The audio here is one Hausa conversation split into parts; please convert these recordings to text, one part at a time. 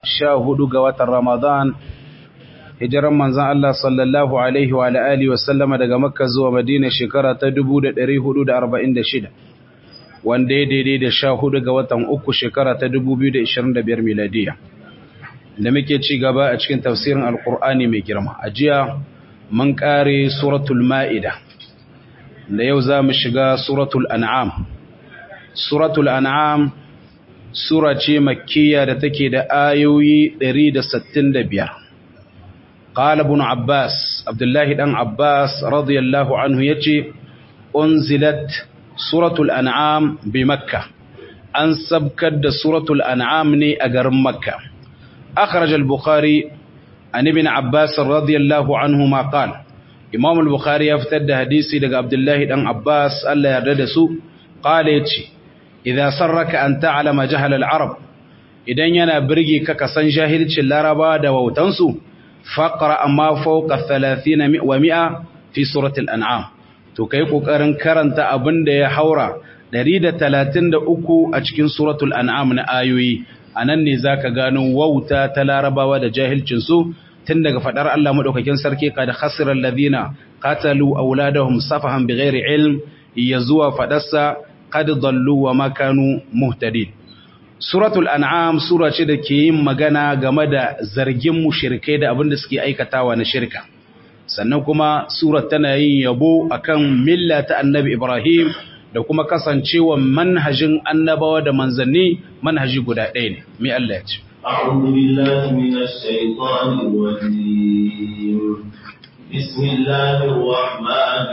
sha hudu ga watan Ramadan hijiran manzan Allah sallallahu alaihi wa alihi wa sallama daga Makka zuwa Madina shekara ta 1446 wanda ya daidai da sha hudu ga watan uku shekara ta 2025 miladiya da muke ci gaba a cikin tafsirin alkur'ani mai girma a jiya mun kare suratul ma'ida da yau za mu shiga suratul an'am suratul an'am sura ce makkiya da take da ayoyi 165 qala ibn abbas abdullahi dan abbas radiyallahu anhu yace unzilat suratul an'am bi makka an sabkar da suratul an'am ne a garin makka akhraj al-bukhari an ibn abbas radiyallahu anhu ma qala imam al-bukhari ya fitar da hadisi daga abdullahi dan abbas Allah ya yarda da su qala yace idza sarraka an ta'lama jahal al-arab idan yana birge ka kasan jahilcin laraba da wautansu faqra amma fawqa 30 wa 100 fi surati al-an'am to kai kokarin karanta abinda ya haura 133 a cikin suratul an'am na ayoyi anan ne zaka gano wauta ta larabawa da jahilcin su tun daga fadar Allah madaukakin sarki kad khasira alladhina qatalu awladahum safahan bighairi ilm yazuwa fadarsa qad dallu wa ma kanu muhtadin suratul an'am sura ce da ke yin magana game da zargin mushrikai da abin da suke aikatawa na shirka sannan kuma surat tana yin yabo akan milla ta annabi ibrahim da kuma kasancewa manhajin annabawa da manzanni manhaji guda ɗaya ne mai Allah ya ce أعوذ بالله من الشيطان الرجيم بسم الله الرحمن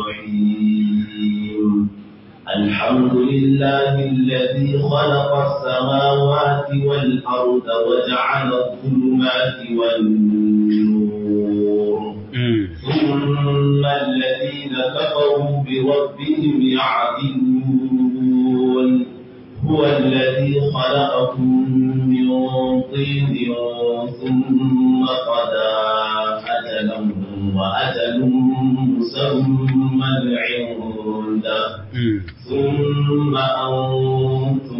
الرحيم الحمد لله الذي خلق السماوات والأرض وجعل الظلمات والنور ثم الذين كفروا بربهم يعدلون هو الذي خلقكم من طين ثم قضى أجلا وأجل مسمى عنده ثم أنتم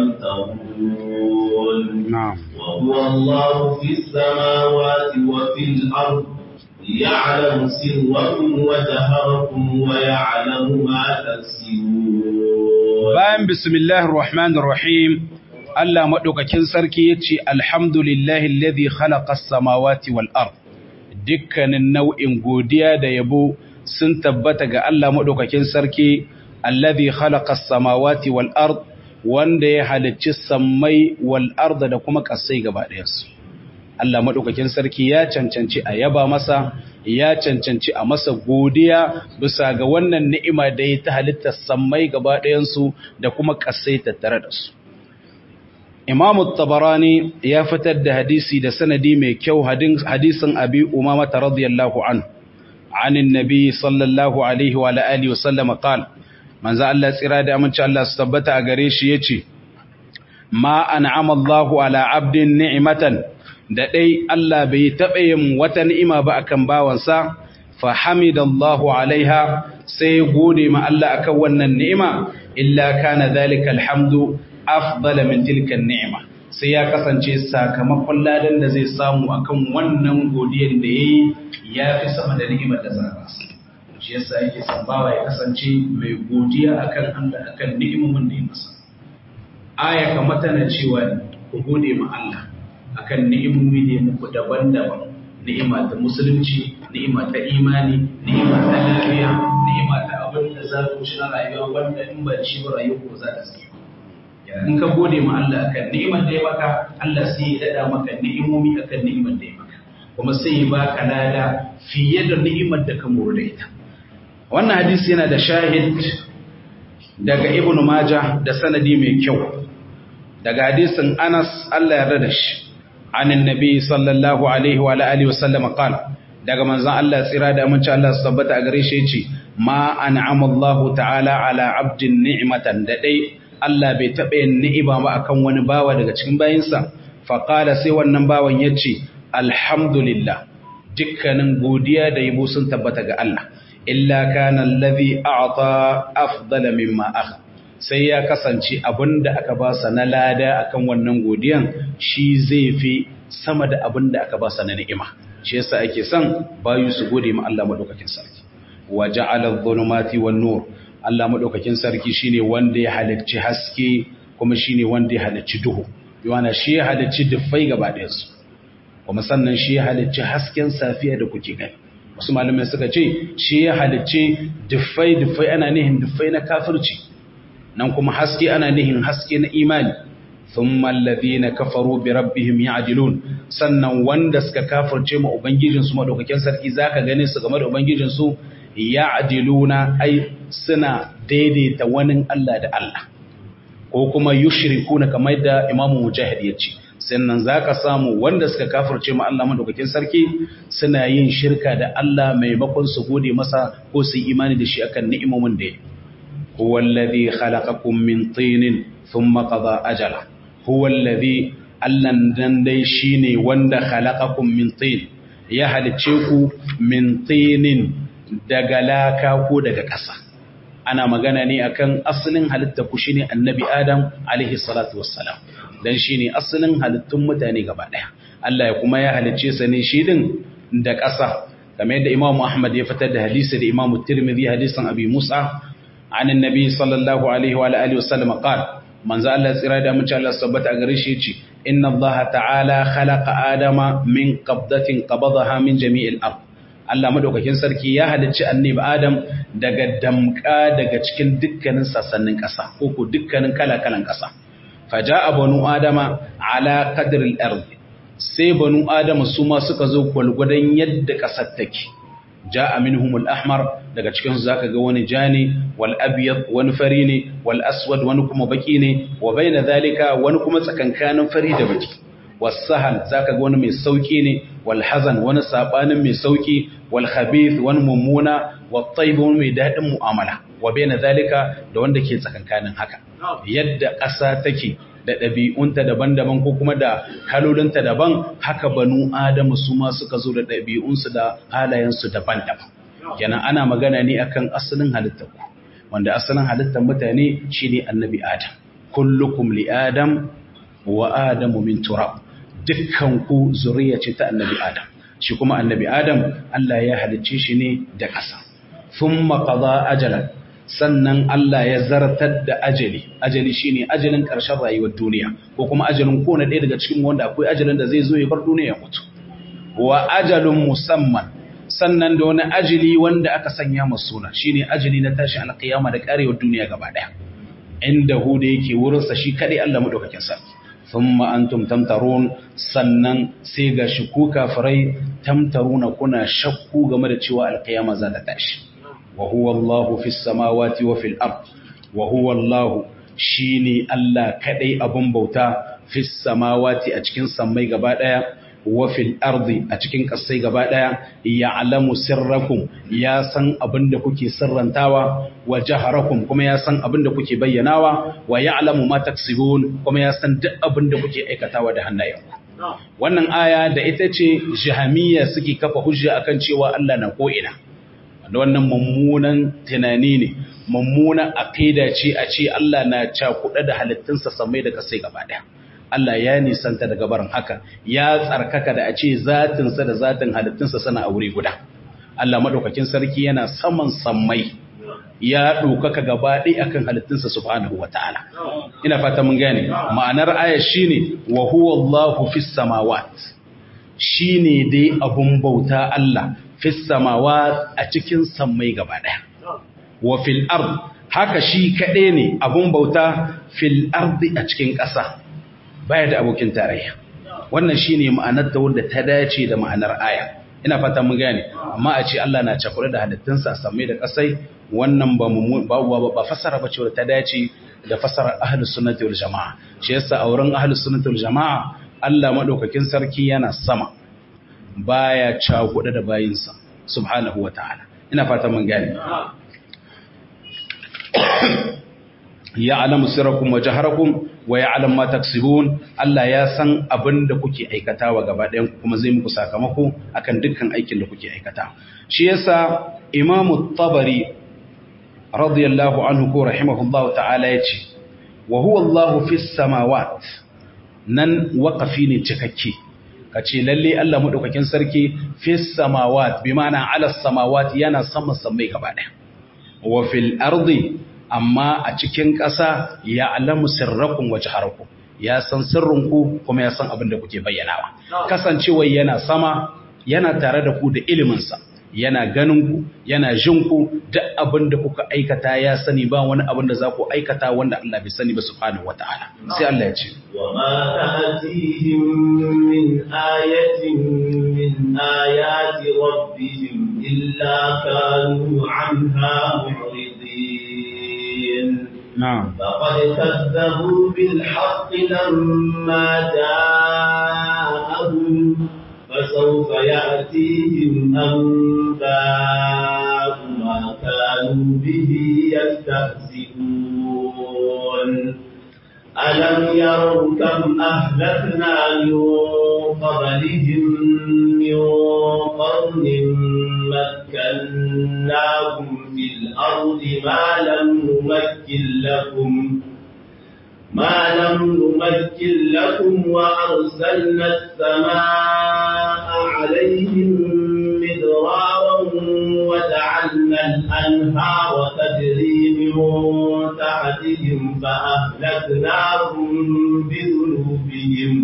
تمترون نعم وهو الله في السماوات وفي الأرض يعلم سركم وجهركم ويعلم ما تكسبون bayan bismillahir rahmanir rahim Allah madaukakin sarki yace alhamdulillahi alladhi khalaqa as-samawati wal ard dukkanin nau'in godiya da yabo sun tabbata ga Allah madaukakin sarki alladhi khalaqa as-samawati wal ard wanda ya halicci sammai wal ard da kuma kasai gaba ɗayansu Allah madaukakin sarki ya cancanci a yaba masa ya cancanci a masa godiya bisa ga wannan ni'ima da ya ta halittar sammai gaba ɗayansu da kuma kasai tattare da su Imam tabarani ya fitar da hadisi da sanadi mai kyau hadisin Abi Umama radiyallahu anhu عن النبي صلى الله عليه وعلى آله وسلم قال manzo Allah tsira da aminci Allah su tabbata a gare shi yace ma an'ama Allahu ala 'abdin ni'matan da dai Allah bai taɓa yin wata ni'ima ba akan bawansa fa hamidallahu alaiha sai gode ma Allah akan wannan ni'ima illa kana dhalika alhamdu afdala min tilka ni'ima sai ya kasance sakamakon ladan da zai samu akan wannan godiyar da yayi ya fi sama da ni'imar da za a shi yasa yake sambawa ya kasance mai godiya akan Allah akan ni'imomin da ya masa aya kamar tana cewa ku gode ma Allah akan ni'imomi da ya muku daban-daban ni'ima ta musulunci ni'ima ta imani ni'ima ta lafiya ni'ima ta abin da za ku ci na rayuwa wanda in ba shi ba rayuwa ko za ta tsaye in ka gode ma Allah akan ni'imar da ya maka Allah sai ya dada maka ni'imomi akan ni'imar da ya maka kuma sai ya baka lada fiye da ni'imar da ka muru da ita wannan hadisi yana da shahid daga ibn majah da sanadi mai kyau daga hadisin anas Allah ya rada shi anin nabi sallallahu alaihi wa alihi wa sallam qala daga manzon Allah tsira da aminci Allah su tabbata a gare shi yace ma an'ama Allah ta'ala ala 'abdin ni'matan da dai Allah bai taɓa yin ni'ima ba akan wani bawa daga cikin bayinsa fa qala sai wannan bawan yace alhamdulillah dukkanin godiya da yabo sun tabbata ga Allah illa kana allazi a'ta afdala mimma akha sai ya kasance abinda aka ba sa na lada akan wannan godiyan shi zai fi sama da abinda aka ba sa na ni'ima shi yasa ake son bayu su gode ma Allah madaukakin sarki wa ja'ala adh-dhulumati wan-nur Allah madaukakin sarki shine wanda ya halicci haske kuma shine wanda ya halicci duhu yana shi ya halicci dufai gaba ɗayan su kuma sannan shi ya halicci hasken safiya da kuke gani wasu malamai suka ce shi ya halicci dufai dufai ana nihin dufai na kafirci nan kuma haske ana nihin haske na imani thumma alladhina kafaru bi rabbihim ya'dilun sannan wanda suka kafirce ma ubangijin su madaukakin sarki zaka gane su game da ubangijin su ya'diluna ai suna daidaita wani Allah da Allah ko kuma yushrikuna kamar da Imam Mujahid ya ce sannan zaka samu wanda suka kafirce ma Allah madaukakin sarki suna yin shirka da Allah maimakon su gode masa ko su yi imani da shi akan ni'imomin da ya هو الذي خلقكم من طين ثم قضى أجله هو الذي allan dan dai shine wanda khalaqakum min tin ya halice ku min tinin daga laka ko daga ƙasa ana magana ne akan asalin halitta ku shine annabi adam alaihi salatu wassalam dan shine asalin halittun mutane gaba daya Allah ya kuma ya halice sa ne shi din da ƙasa kamar yadda Imam Ahmad ya fitar da hadisi da Imam Tirmidhi hadisin Abi Musa عن النبي صلى الله عليه وعلى اله وسلم قال من ذا الله tsira da mun Allah sabbata a gare shi yace inna Allah ta'ala khalaqa adama min qabdatin qabadaha min jami'il ard Allah madaukakin sarki ya halicci annabi Adam daga damka daga cikin dukkanin sassanin ƙasa ko ko dukkanin kala-kalan ƙasa faja'a banu adama ala qadri al-ard sai banu adama su ma suka zo gwalgwadon yadda ƙasar take ja'a minhum al-ahmar daga cikin su zaka ga wani jani wal abyad wani fari ne wal aswad wani kuma baki ne wa baina zalika wani kuma tsakankanin fari da baki was sahal zaka ga wani mai sauki ne wal hazan wani sabanin mai sauki wal khabith wani mummuna wat tayyib wani mai dadin mu'amala wa baina zalika da wanda ke tsakankanin haka yadda ƙasa take da ɗabi'unta daban-daban ko kuma da halolinta daban haka banu adamu su ma suka zo da ɗabi'unsu da halayensu daban-daban kenan ana magana ne akan asalin halittar ku wanda asalin halittar mutane shine annabi adam kullukum li adam wa adamu min turab dukkan ku zuriya ce ta annabi adam shi kuma annabi adam Allah ya halicce shi ne da ƙasa thumma qada ajalan sannan Allah ya zartar da ajali ajali shine ajalin ƙarshen rayuwar duniya ko kuma ajalin kowane ɗaya daga cikin wanda akwai ajalin da zai zo ya bar duniya ya mutu wa ajalun musamman sannan da wani ajali wanda aka sanya masa suna shine ajali na tashi alƙiyama da ƙarewar duniya gaba ɗaya inda hu da yake wurin sa shi kadai Allah madaukakin sarki thumma antum tamtarun sannan sai ga shi ku kafirai tamtaruna kuna shakku game da cewa alƙiyama za ta tashi وهو الله في السماوات وفي الأرض وهو الله شيني الله كدي أبن بوتا في السماوات أتكين سمي قبادا وفي الأرض أتكين قصي قبادا يعلم سركم يا سن أبن دكوكي سرا تاوى وجهركم كما يا سن أبن دكوكي بيناوى ويعلم ما تكسبون كما يا سن أبن دكوكي أيكتاوى دهنا يوم wannan aya da ita ce jahamiya suke kafa hujja akan cewa Allah na ko'ina da wannan mummunan tunani ne mummunan aqida ce a ce Allah na cakuɗa da halittunsa samai da kasai gaba ɗaya Allah ya nisanta daga barin haka ya tsarkaka da a ce zatinsa da zatin halittunsa suna a wuri guda Allah madaukakin sarki yana saman sammai ya ɗaukaka gaba ɗaya akan halittunsa subhanahu wataala ina fata mun gane ma'anar aya shine wa huwa Allahu fis samawat shine dai abun bauta Allah fis samawa a cikin sammai gaba ɗaya. Wa fil ard haka shi kaɗai ne abun bauta fil ardi a cikin ƙasa baya da abokin tarayya. Wannan shi ne ma'anar da wanda ta dace da ma'anar aya. Ina fata mun gane, amma a ce Allah na cakure da halittunsa sammai da ƙasai wannan ba ba fasara ba ce ta dace da fasarar ahlus sunnati wal jama'a. Shi yasa a wurin ahlus sunnati wal jama'a Allah madaukakin sarki yana sama. baya cakuɗa da bayinsa subhanahu wa ta'ala ina fata mun gani ya alamu sirrakum wa jaharakum wa ya alam ma taksibun Allah ya san abin da kuke aikatawa gaba ɗayan kuma zai muku sakamako akan dukkan aikin da kuke aikata shi yasa imamu tabari radiyallahu anhu ko rahimahullahu ta'ala yace wa huwa Allahu fis samawat nan waqafi ne cikakke kace lalle Allah madaukakin sarki fis samawat bi ma'ana ala samawat yana sama samai gaba daya wa fil ardi amma a cikin ƙasa ya alamu sirrakum wa jaharakum ya san sirrinku kuma ya san abin da kuke bayyanawa kasancewa yana sama yana tare da ku da iliminsa yana ganin ku yana jin ku duk abin da kuka aikata ya sani ba wani abin da za ku aikata wanda Allah bai sani ba subhanahu wataala sai Allah ya ce wa ma ta'tihim min ayatin min ayati rabbihim illa kanu anha mu'ridin na'am فقد كذبوا بالحق لما جاءهم فسوف يأتيهم أنباء ما كانوا به يستهزئون ألم يروا كم أهلكنا من قبلهم من قرن مكناهم في الأرض ما لم نمكن لكم ما لم نمكن لكم وأرسلنا السماء عليهم مدرارا وجعلنا الأنهار تجري من تحتهم فأهلكناهم بذنوبهم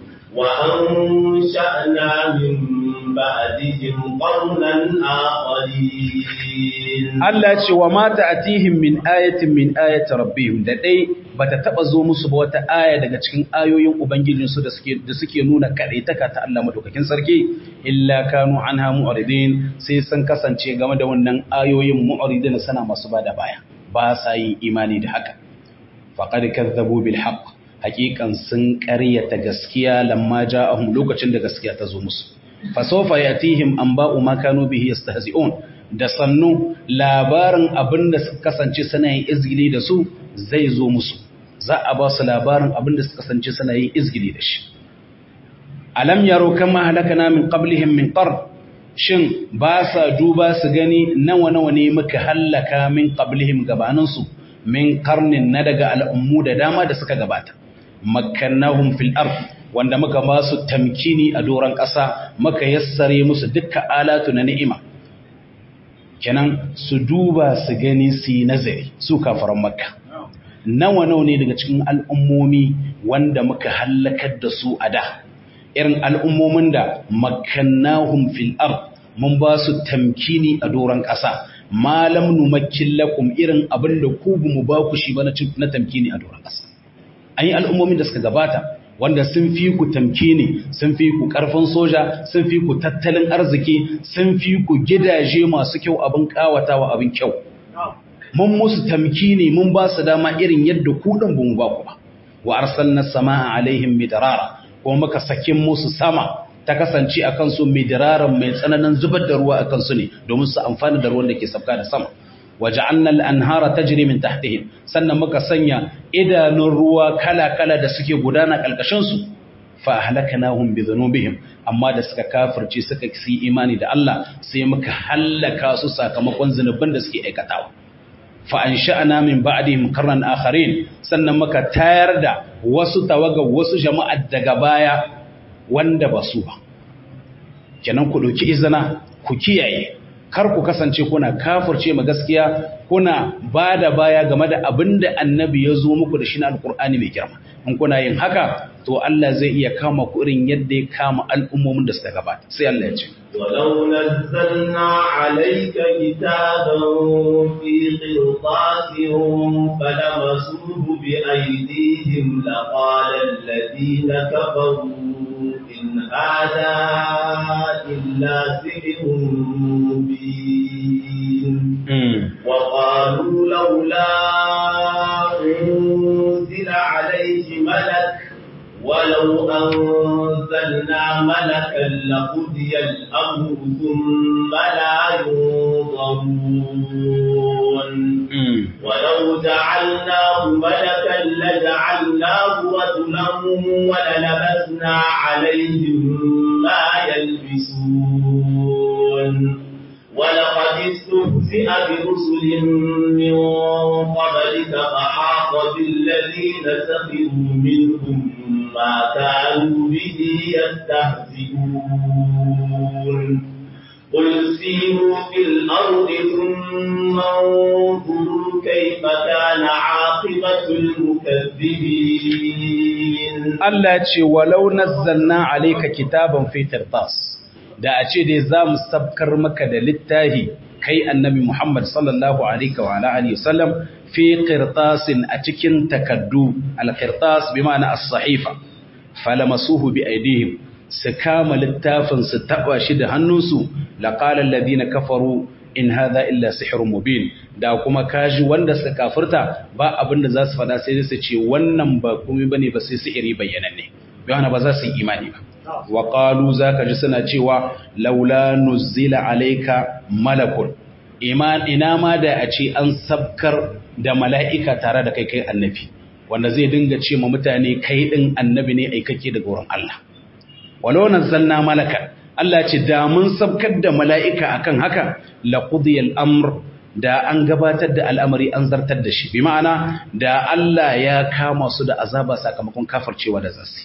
وأنشأنا من بعدهم قرنا آخرين Allah ce wa mata atihim min ayatin min ayati rabbihim da dai bata taba zo musu ba wata aya daga cikin ayoyin ubangijin su da suke da suke nuna kadaitaka ta Allah madaukakin sarki illa kanu anha mu'ridin sai sun kasance game da wannan ayoyin mu'ridin sana masu bada baya ba sa yin imani da haka faqad kazzabu bil haqq haqiqan sun ƙaryata gaskiya lamma ja'ahum lokacin da gaskiya ta zo musu fasofa yatihim anba'u ma kanu bihi yastahzi'un da sannu labarin abinda suka kasance suna yin izgili da su zai zo musu za a ba su labarin abinda suka kasance suna yin izgili da shi alam yaro kama halakana min qablihim min qarn shin ba sa duba su gani nawa nawa ne muka hallaka min qablihim gabanin su min qarnin na daga al'ummu da dama da suka gabata makkannahum fil ard wanda muka ba su tamkini a doron ƙasa muka yassare musu dukkan alatu na ni'ima kenan su duba su gani su yi nazari su kafaran makka nawa nawa ne daga cikin al'ummomi wanda muka hallakar da su a da irin al'ummomin da makannahum fil ard mun ba su tamkini a doron ƙasa malam numakkin lakum irin abin da ku mu ba ku shi ba na tamkini a doron ƙasa an yi al'ummomin da suka gabata wanda sun fi ku tamkini sun fi ku karfin soja sun fi ku tattalin arziki sun fi ku gidaje masu kyau abin kawatawa abin kyau mun musu tamkini mun ba su dama irin yadda ku din bamu ba ku ba wa arsalna samaa alaihim midrara kuma muka sakin musu sama ta kasance akan su midraran mai tsananin zubar da ruwa akan su ne domin su amfana da ruwan da ke sabka da sama waja'alna al-anhara tajri min tahtihim sannan muka sanya idanun ruwa kala-kala da suke gudana kalkashin su fa ahlaknahum bi dhunubihim amma da suka kafirce suka yi imani da Allah sai muka halaka su sakamakon zinuban da suke aikatawa fa ansha'na min ba'dihim qarnan akharin sannan muka tayar da wasu tawaga wasu jama'a daga baya wanda ba su ba kenan ku dauki izina ku kiyaye kar ku kasance kuna kafirce ma gaskiya kuna ba da baya game da abin da annabi ya zo muku da shi na alkur'ani mai girma in kuna yin haka to Allah zai iya kama ku irin yadda ya kama al'ummomin da suka gabata sai Allah ya ce ولو نزلنا عليك كتابا في قرطاس فلمسوه بأيديهم لقال الذين كفروا إن هذا إلا سحر مبين وقالوا لولا أنزل عليه ملك ولو أنزلنا ملكا لقضي الأمر ثم لا ينظرون ولو جعلناه ملكا لجعلناه رجلا وللبسنا عليهم ما يلبسون ولقد استهزئ برسل من الذين سخروا منهم ما كانوا به يستهزئون قل سيروا في الأرض ثم انظروا كيف كان عاقبة المكذبين Allah ce walau nazzalna alayka kitaban fi qirtas da a ce dai za mu sabkar maka da littafi kai annabi Muhammad sallallahu alaihi wa alihi wasallam fi qirtasin a cikin takaddu al-qirtas bi ma'ana as-sahifa falamasuhu bi aydihim su kama littafin su taba shi da hannunsu laqala alladhina kafaru in hadha illa sihrun mubin da kuma kaji wanda suka kafirta ba abinda za su fada sai su ce wannan ba komai bane ba sai sihiri bayyananne yana ba za su yi imani ba wa qalu zaka ji suna cewa laula nuzila alayka malakun iman ina ma da a ce an sabkar da mala'ika tare da kai kai annabi wanda zai dinga ce ma mutane kai din annabi ne aikake daga wurin Allah walau nazzalna malaka Allah ce da mun sabkar da mala'ika akan haka la qudiyal amr da an gabatar da al'amari an zartar da shi bi ma'ana da Allah ya kama su da azaba sakamakon kafircewa da zasi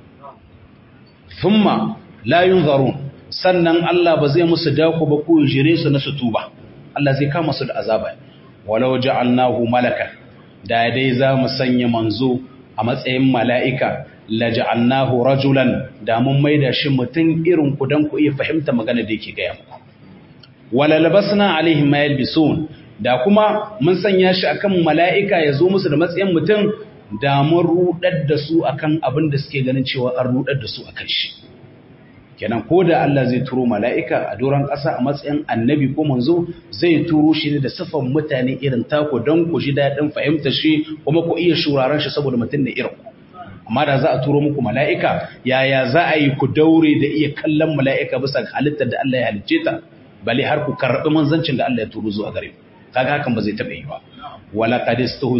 thumma la yunzarun sannan Allah ba zai musu dako ba ko jire su na su tuba Allah zai kama su da azaba walau ja'alnahu malakan da dai za mu sanya manzo a matsayin mala'ika la ja'alnahu rajulan da mun maida shi mutum irin ku dan ku iya fahimta magana da yake gaya muku wala labasna alaihim ma yalbisun da kuma mun sanya shi akan mala'ika ya zo musu da matsayin mutum da mun rudar da su akan abin da suke ganin cewa an rudar da su akan shi kenan ko da Allah zai turo mala'ika a doron ƙasa a matsayin annabi ko manzo zai turo shi ne da sifan mutane irin tako don ku ji daɗin fahimta shi kuma ku iya shuraren shi saboda mutum ne irin ku amma da za a turo muku mala'ika yaya za a yi ku daure da iya kallon mala'ika bisa ga halittar da Allah ya halicce ta bale har ku karɓi manzancin da Allah ya turo zuwa gare ku kaga hakan ba zai taɓa yi ba wala qad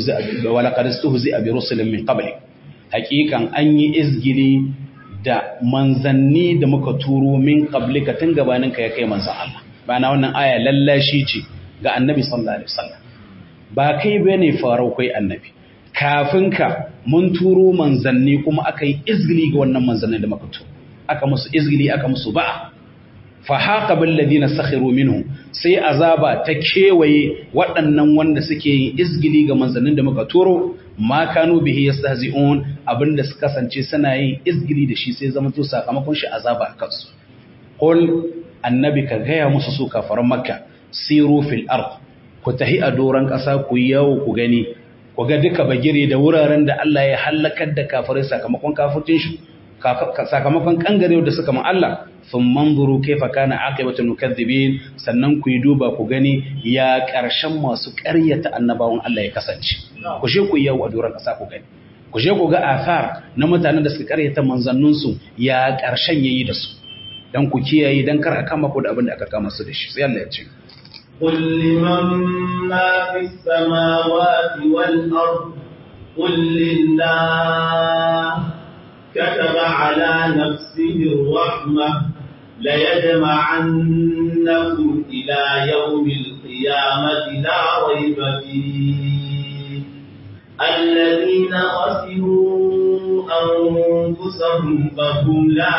istuhzi bi rusulin min qabli haqiqan an yi izgili da manzanni da muka turo min qablika tun gabanin ka ya kai manzan Allah bana wannan aya lallashi ce ga annabi sallallahu alaihi wasallam ba kai bane farau kai annabi kafin ka mun turo manzanni kuma aka yi izgili ga wannan manzanni da muka turo aka musu izgili aka musu ba'a fa haqa bil ladina sakhiru minhu sai azaba ta kewaye waɗannan wanda suke yin izgili ga manzannin da muka turo ma kanu bihi yastahzi'un abinda suka kasance suna yin izgili da shi sai zama to sakamakon shi azaba a kansu qul annabi ka gaya musu su kafaran makka siru fil ard ku tahi a doran kasa ku yawo ku gani ku ga duka bagire da wuraren da Allah ya halakar da kafirai sakamakon kafircin shi sakamakon kangare da suka man Allah sun manzuru kaifa kana aqibatul mukaththibin sannan ku yi duba ku gani ya karshen masu ƙaryata annabawan Allah ya kasance ku je ku yawo a doran kasa ku gani ku je ku ga afar na mutanen da suka ƙaryata manzannun su ya karshen yayi da su dan ku kiyaye dan kar a kama ku da abin da aka kama su da shi sai Allah ya ce قل لمن ما في السماوات والأرض قل لله كتب على نفسه الرحمة ليجمعنكم إلى يوم القيامة لا ريب فيه الذين خسروا أنفسهم فهم لا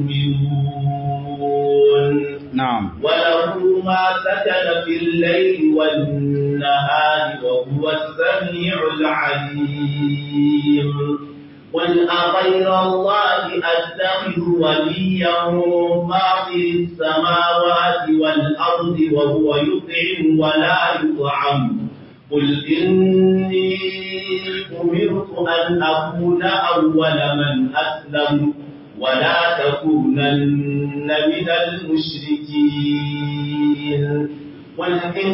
يؤمنون نعم وله ما سكن في الليل والنهار وهو السميع العليم قل أغير الله أتخذ وليا فاطر السماوات والأرض وهو يطعم ولا يطعم قل إني أمرت أن أكون أول من أسلم ولا تكونن من المشركين قل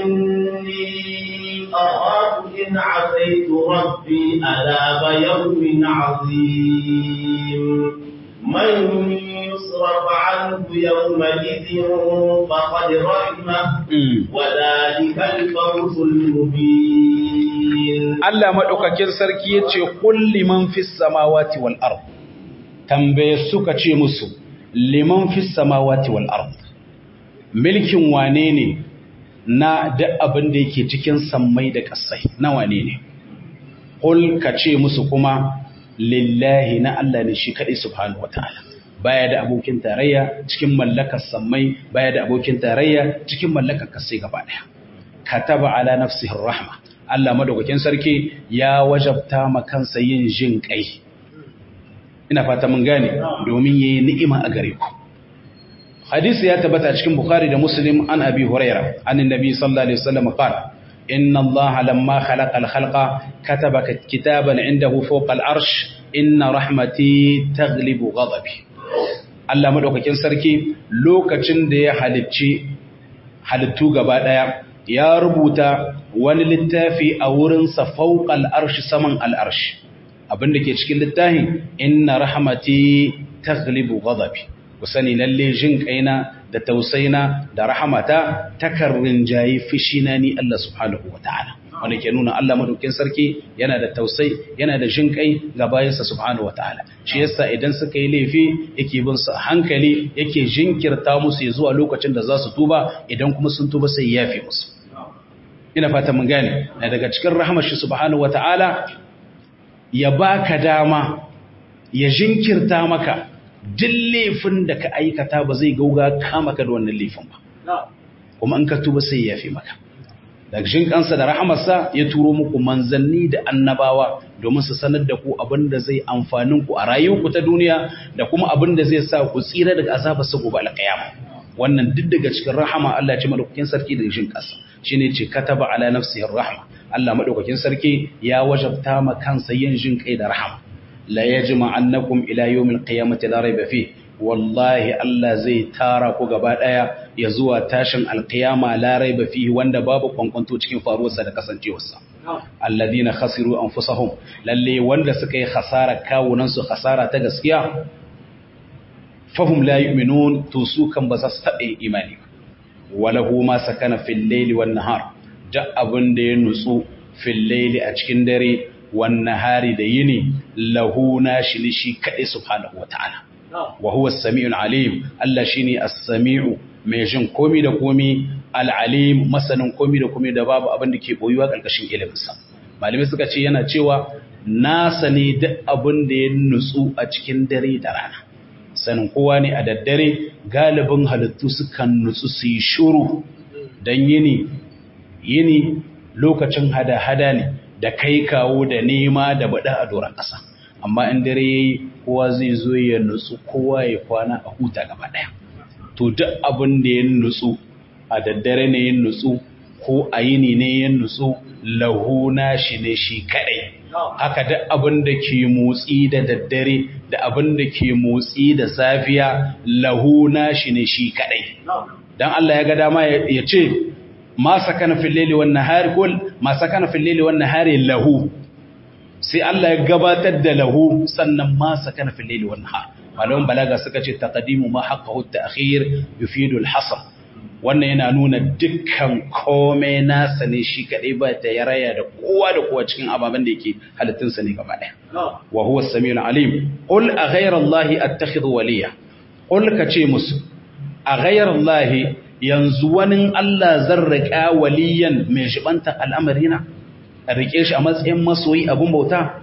إني أخاف إن عصيت ربي عذاب يوم عظيم من يصرف عنه يومئذ فقد رحمه وذلك الفوز المبين Allah madaukakin sarki yace kulli man fis samawati wal ard tambaye suka ce musu liman fis samawati wal ard milkin wane ne na duk abin da yake cikin sammai da ƙasai na wane ne qul ka ce musu kuma lillahi na Allah ne shi kadai subhanahu wataala baya da abokin tarayya cikin mallakar sammai baya da abokin tarayya cikin mallakar kasai gaba daya kataba ala nafsihi rahma Allah madaukakin sarki ya wajabta ma kansa yin jin kai ina fata mun gane domin yayi ni'ima a gare ku hadisi ya tabbata cikin bukhari da muslim an abi huraira an annabi sallallahu alaihi wasallam qala inna allaha lamma khalaqa al-khalqa kataba kitaban indahu fawqa al-arsh inna rahmati taghlibu ghadabi Allah madaukakin sarki lokacin da ya halicci halittu gaba daya ya rubuta wani littafi a wurinsa fauƙal arshi saman al'arshi abinda ke cikin littafi inna rahmati taghlibu ghadabi ku sani lalle jin kaina da tausaina da rahamata takarrin jayi fishina ni Allah subhanahu wataala wanda ke nuna Allah madaukin sarki yana da tausai yana da jin kai ga bayansa subhanahu wataala shi yasa idan suka yi laifi yake bin su hankali yake jinkirta musu zuwa lokacin da za su tuba idan kuma sun tuba sai ya yafe musu ina fata mun gane na daga cikin rahmar shi subhanahu wataala ya baka dama ya jinkirta maka duk laifin da ka aikata ba zai gauga kama ka da wannan laifin ba kuma in ka tuba sai ya yafe maka daga shin kansa da rahamarsa ya turo muku manzanni da annabawa domin su sanar da ku abin da zai amfanin ku a rayuwarku ta duniya da kuma abin da zai sa ku tsira daga azabar sa gobe alƙiyama wannan duk daga cikin rahama Allah ya ce madaukakin sarki da shin kansa shine ce kataba ala nafsihi rahma Allah madaukakin sarki ya wajabta ma kansa yin jin kai da rahama la yajma annakum ila yawmil qiyamati la rayba fihi wallahi Allah zai tara ku gaba daya ya zuwa tashin alkiyama la raiba fihi wanda babu kwankwanto cikin faruwarsa da kasancewarsa alladina khasiru anfusahum lalle wanda suka yi khasara kawunan su khasara ta gaskiya fahum la yu'minun to su kan ba za su taɓa imani walahu ma sakana fil layli wan nahar da abin da ya nutsu fil layli a cikin dare wan nahari da yini lahu nashi ne shi kadai subhanahu wataala wa huwa as-sami'ul alim Allah shine as-sami'u mai jin komi da komi al-alim masanin komi da komi da babu abin da ke boyuwa karkashin iliminsa malamai suka ce yana cewa nasa ne duk abin da ya nutsu a cikin dare da rana sanin kowa ne a daddare galibin halittu sukan nutsu su yi shuru don yini yini lokacin hada-hada ne da kai kawo da nema da bada a doron ƙasa amma in dare yayi kowa zai zo ya nutsu kowa ya kwana a huta gaba daya to duk abin da ya nutsu a daddare ne ya nutsu ko a yini ne ya nutsu lahuna shi ne shi kadai haka duk abin da ke motsi da daddare da abin da ke motsi da safiya lahuna shi ne shi kadai dan Allah ya ga dama ya ce ma sakana fil laili wan nahari kul ma sakana fil laili wan nahari lahu sai Allah ya gabatar da lahu sannan ma sakana fil layli wan nahar malaman balaga suka ce taqdimu ma haqqahu at-ta'khir yufidu al-hasr wannan yana nuna dukkan komai nasa ne shi kadai ba ta yaraya da kowa da kowa cikin ababen da yake halittun sa ne gaba daya wa huwa as-sami'ul alim qul a ghayra allahi attakhidhu waliya qul ka ce musu a ghayra allahi yanzu wani Allah zan riƙa waliyan mai shibanta al'amarina a rike shi a matsayin masoyi abun bauta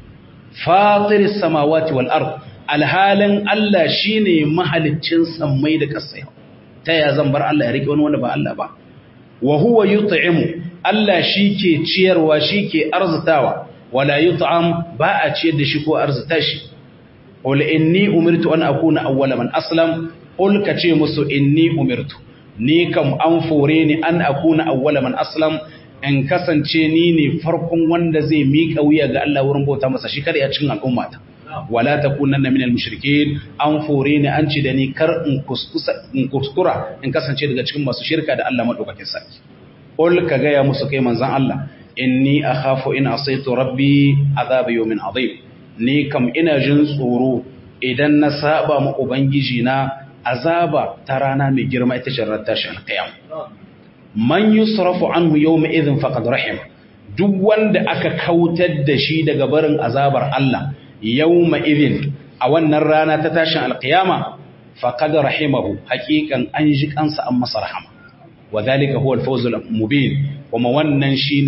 fatiris samawati wal ard alhalin Allah shine mahaliccin sammai da kasai ta ya zan bar Allah ya rike wani wanda ba Allah ba wa huwa yut'imu Allah shike ciyarwa shike arzitawa wala yut'am ba a ciyar da shi ko arzita shi qul inni umirtu an akuna awwala man aslam qul kace musu inni umirtu ni kam an fore ni an akuna awwala man aslam in kasance ni ne farkon wanda zai miƙa wuya ga Allah wurin bauta masa shi kare a cikin al'ummata wala takunanna minal mushrikeen an fore ni an ci da ni kar in kuskura in kasance daga cikin masu shirka da Allah madaukakin sarki qul ka ga ya musu kai manzon Allah inni akhafu in asaitu rabbi azab yawmin azim ni kam ina jin tsoro idan na saba ma ubangiji na azaba ta rana mai girma ita ce ranar tashin alqiyam man yusrafu anhu yawma idhin faqad rahim duk wanda aka kautar da shi daga barin azabar Allah yawma idhin a wannan rana ta tashin alqiyama faqad rahimahu haqiqan an ji kansa an masa rahama wadhalika huwa al-fawz al-mubin kuma wannan shine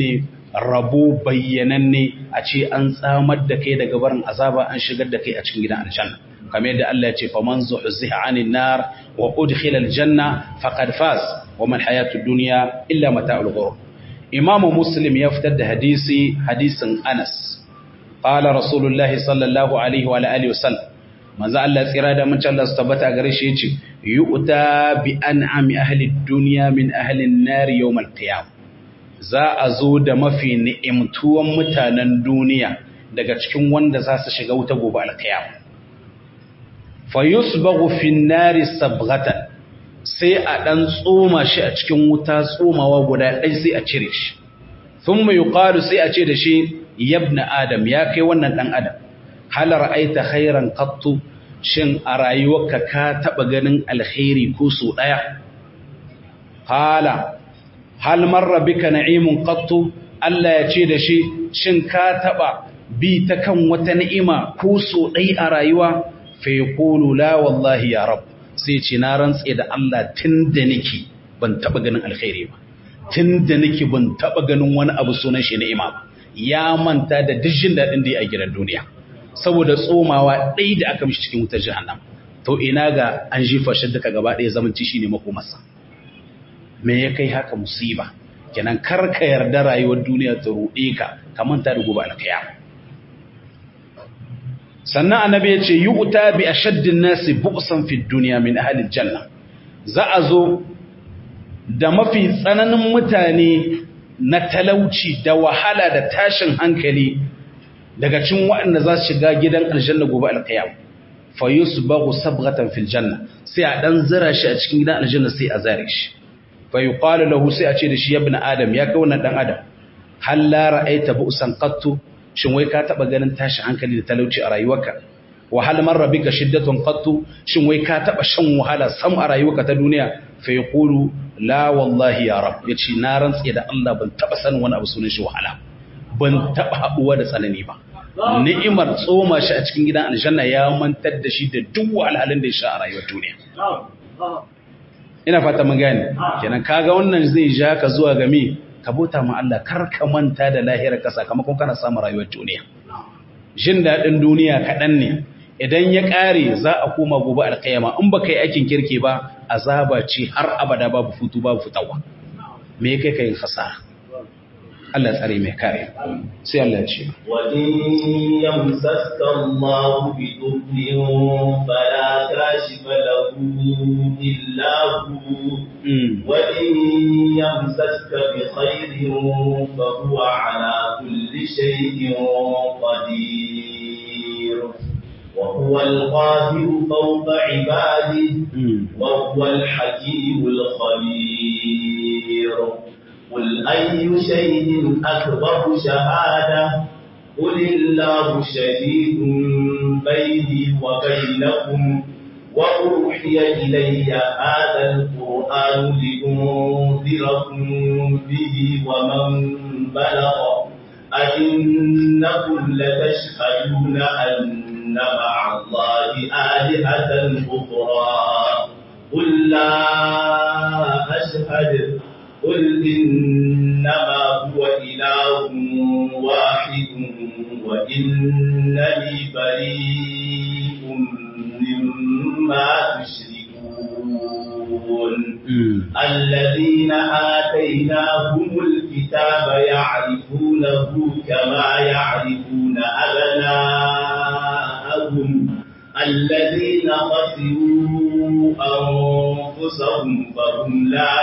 rabo bayyananne a ce an tsamar da kai daga barin azaba an shigar da kai a cikin gidan aljanna kamar yadda Allah ya ce faman zuhziha anin nar wa udkhila aljanna faqad faz wa man hayatud dunya illa mata'ul ghurur imamu muslim ya fitar da hadisi hadisin Anas qala rasulullahi sallallahu alaihi wa alihi wasallam manzo Allah tsira da mun Allah su tabbata gare shi yace yu'ta bi an'ami ahli dunya min ahli an-nar yawm al-qiyam za a zo da mafi ni'imtuwan mutanen duniya daga cikin wanda za su shiga wuta gobe al-qiyam fa yusbaghu fi an-nar sabghatan sai a dan tsoma shi a cikin wuta tsomawa guda ɗaya sai a cire shi thumma yuqalu sai a ce da shi yabna adam ya kai wannan dan adam hal ra'aita khairan qattu shin a rayuwarka ka taba ganin alkhairi ko so daya hala hal marra bika na'imun qattu Allah ya ce da shi shin ka taba bi ta kan wata ni'ima ko so dai a rayuwa fa yaqulu la wallahi ya rab sai ce na rantse da Allah tunda nake ban taba ganin alkhairi ba tunda nake ban taba ganin wani abu sunan shi ni'ima ba ya manta da dijin dadin da ya a gidan duniya saboda tsomawa ɗai da aka mishi cikin wutar jahannam to ina ga an jifa shi duka gaba ɗaya zamanci shine makomarsa me ya kai haka musiba kenan kar ka yarda rayuwar duniya ta ruɗe ka ka manta da gobe alkiyama sannan annabi ya ce yu'ta bi ashaddin nasi bu'san fi dunya min ahli janna za a zo da mafi tsananin mutane na talauci da wahala da tashin hankali daga cin waɗanda za su shiga gidan aljanna gobe alkiyam fa yusbaghu sabghatan fil janna sai a dan zira shi a cikin gidan aljanna sai a zare shi fa yuqalu lahu sai a ce da shi ibn adam ya kai wannan dan adam hal la ra'aita bu'san qattu shin wai ka taba ganin tashi hankali da talauci a rayuwarka wa hal marra bika shiddatun qattu shin wai ka taba shan wahala sam a rayuwarka ta duniya fa yaqulu la wallahi ya rab yace na rantse da Allah ban taba sanin wani abu sunan shi wahala ban taba haduwa da tsanani ba ni'imar tsoma shi a cikin gidan aljanna ya mantar da shi da duk wahalhalun da ya sha a rayuwar duniya ina fata mun gane kenan kaga wannan zai ja ka zuwa ga me ka bota ma Allah kar ka manta da lahirar ka sakamakon kana samun rayuwar duniya jin dadin duniya kadan ne idan ya kare za a koma gobe alkiyama in baka yi aikin kirki ba azaba ce har abada babu futu babu fitawa me kai kai khasara Allah tsare mai kare sai Allah ya ce wa in yamsaska Allah bi dhurrin fala kashifa lahu illa hu wa in yamsaska bi khairin fa huwa ala kulli shay'in qadir وهو القاهر فوق عباده وهو الحكيم الخبير قل أي شيء أكبر شهادة قل الله شهيد بيني وبينكم وأوحي إلي هذا القرآن لأنذركم به ومن بلغ أئنكم لتشهدون أن مع الله آلهة أخرى قل لا أشهد قل إنما هو إله واحد وإنني بريء مما تشركون الذين آتيناهم الكتاب يعرفونه كما يعرفون أبناءهم الذين خسروا أنفسهم فهم لا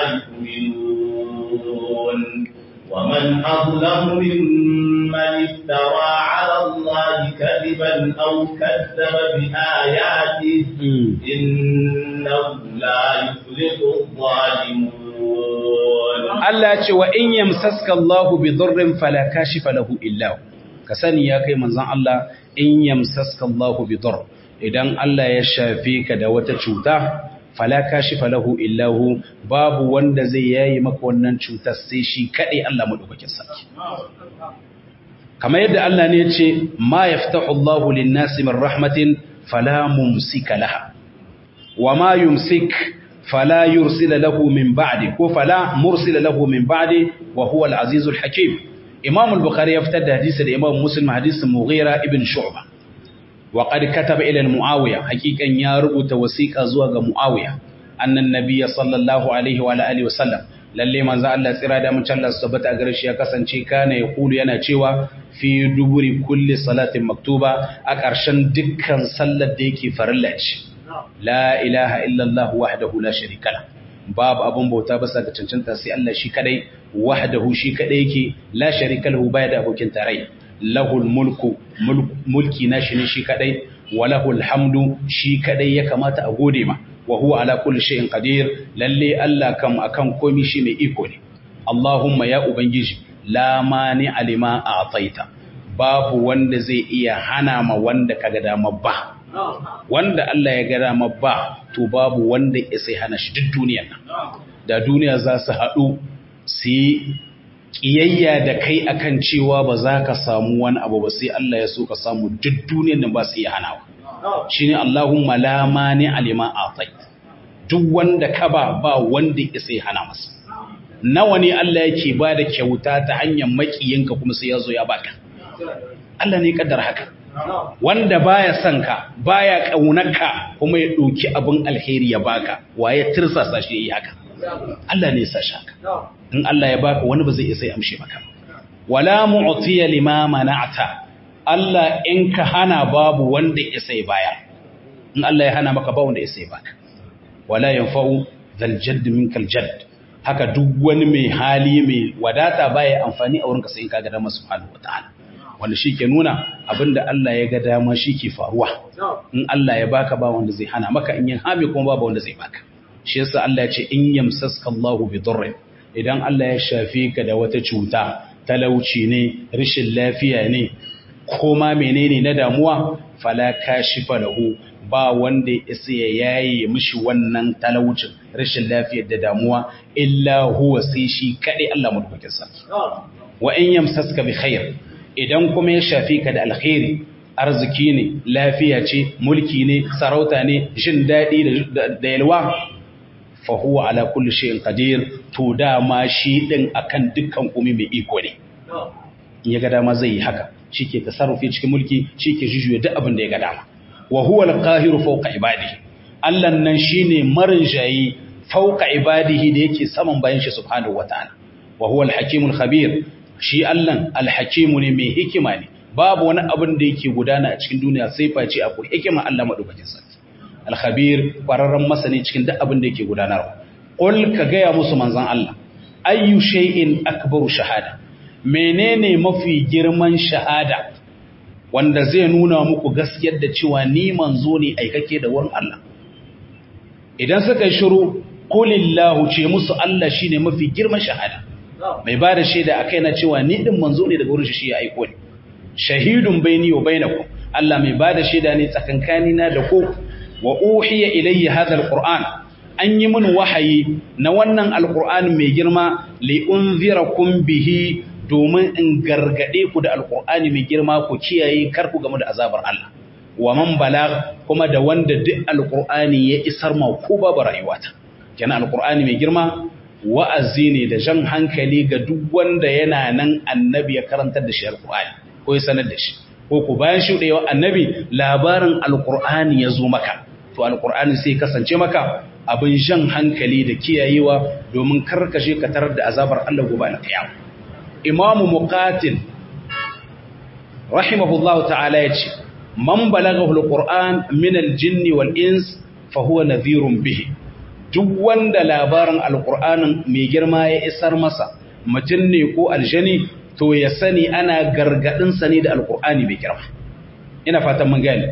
يؤمنون ومن أظلم ممن افترى على الله كذبا أو كذب بآياته إنه لا يفلح الظالمون Allah ce wa in yamsaska Allahu bi dhurrin fala kashifa lahu illa hu ka sani ya kai manzon Allah in yamsaska Allahu bi dhurr idan Allah ya shafe ka da wata cuta fala kashifa lahu illa hu babu wanda zai yayi maka wannan cutar sai shi kadai Allah madaukakin sarki kamar yadda Allah ne ya ce ma yaftahu Allahu lin-nasi min rahmatin fala mumsika laha wa ma yumsik fala yursila lahu min ba'di ko fala mursila lahu min ba'di wa huwa al-azizul hakim Imam al-Bukhari ya fitar da hadisi da Imam Muslim hadisin Mughira ibn Shu'bah wa qad kataba ila Muawiya hakikan ya rubuta wasiqa zuwa ga Muawiya annan nabiyya sallallahu alaihi wa alihi wa sallam lalle manzo Allah tsira da mun Allah subhanahu gare shi ya kasance kana ya kulu yana cewa fi duburi kulli salatin maktuba a ƙarshen dukkan sallar da yake farilla ce la ilaha illallah wahdahu la sharika la babu abun bauta ba sa ga cancanta sai Allah shi kadai wahdahu shi kadai yake la sharika lahu baya da abokin tarayya lahul mulku mulki nashi ne shi kadai wa lahul hamdu shi kadai ya kamata a gode ma wa huwa ala kulli shay'in qadir lalle Allah kam akan komai shi mai iko ne Allahumma ya ubangiji la mani alima a'taita babu wanda zai iya hana ma wanda kaga dama ba wanda Allah ya ga dama ba to babu wanda ya sai hana shi duk duniyar nan da duniya za su haɗu su yi ƙiyayya da kai akan cewa ba za ka samu wani abu ba sai Allah ya so ka samu duk duniyar nan ba su iya hanawa shine Allahumma la mani alima atait duk wanda ka ba ba wanda ya sai hana masa nawa ne Allah yake ba da kyauta ta hanyar makiyinka kuma sai ya zo ya baka Allah ne kaddar haka wanda baya son ka baya kaunarka kuma ya ɗauki abin alheri ya baka waye tirsasa shi yi haka Allah ne ya sa shi haka in Allah ya baka wani ba zai isa ya amshe maka wala mu'tiya lima mana'ta Allah in ka hana babu wanda ya sai baya in Allah ya hana maka ba wanda ya sai baka wala yanfa'u zal jadd minkal jadd haka duk wani mai hali mai wadata baya amfani a wurinka sai in ka ga dama subhanahu wataala wanda shi ke nuna abinda Allah ya ga dama shi ke faruwa in Allah ya baka ba wanda zai hana maka in yin hami kuma babu wanda zai baka shi yasa Allah ya ce in yamsaska Allahu bi durrin idan Allah ya shafe ka da wata cuta talauci ne rashin lafiya ne koma menene na damuwa fala kashifa lahu ba wanda ya isa ya yaye mishi wannan talaucin rashin lafiyar da damuwa illa huwa sai shi kadai Allah madaukakin sarki wa in yamsaska bi khair idan kuma ya shafi ka da alkhairi arziki ne lafiya ce mulki ne sarauta ne jin daɗi da yalwa fa huwa ala kulli shay'in qadir to dama shi din akan dukkan komai mai iko ne in ya ga dama zai yi haka shike tasarrufi cikin mulki shike jujuye duk abin da ya ga dama wa huwa al-qahiru fawqa ibadihi Allah nan shine marin jayi fawqa ibadihi da yake saman bayan shi subhanahu wataala wa huwa al-hakimul khabir shi Allah alhakimu ne mai hikima ne babu wani abin da yake gudana a cikin duniya sai face akwai hikima Allah madaukakin sarki alkhabir kwararren masani cikin duk abin da yake gudanarwa qul ka gaya musu manzon Allah ayyu shay'in akbaru shahada menene mafi girman shahada wanda zai nuna muku gaskiyar da cewa ni manzo ne aikake da wurin Allah idan suka yi shiru qulillahu ce musu Allah shine mafi girman shahada mai ba da shaida a kai na cewa ni ɗin manzo ne daga wurin shi ya aiko ne shahidun baini wa bainakum Allah mai ba da shaida ne tsakankani na da ku wa uhiya ilayya hadha alquran an yi min wahayi na wannan alquran mai girma li unzirakum bihi domin in gargade ku da alqur'ani mai girma ku kiyaye kar ku game da azabar Allah wa man balagh kuma da wanda duk alqur'ani ya isar ma ku babu rayuwata kenan alqur'ani mai girma wa'azi ne da jan hankali ga duk wanda yana nan annabi ya karantar da shi alƙur'ani ko ya sanar da shi ko ku bayan shuɗewa annabi labarin alƙur'ani ya zo maka to alƙur'ani sai kasance maka abin jan hankali da kiyayewa domin karkashe ka tarar da azabar Allah gobe na kiyama imamu muqatil rahimahullahu ta'ala yace man balaghahu alquran min aljinn wal ins fa huwa nadhirun bihi duk wanda labarin alkur'anin mai girma ya isar masa mutum ne ko aljani to ya sani ana gargadinsa ne da alkur'ani mai girma ina fatan mun gane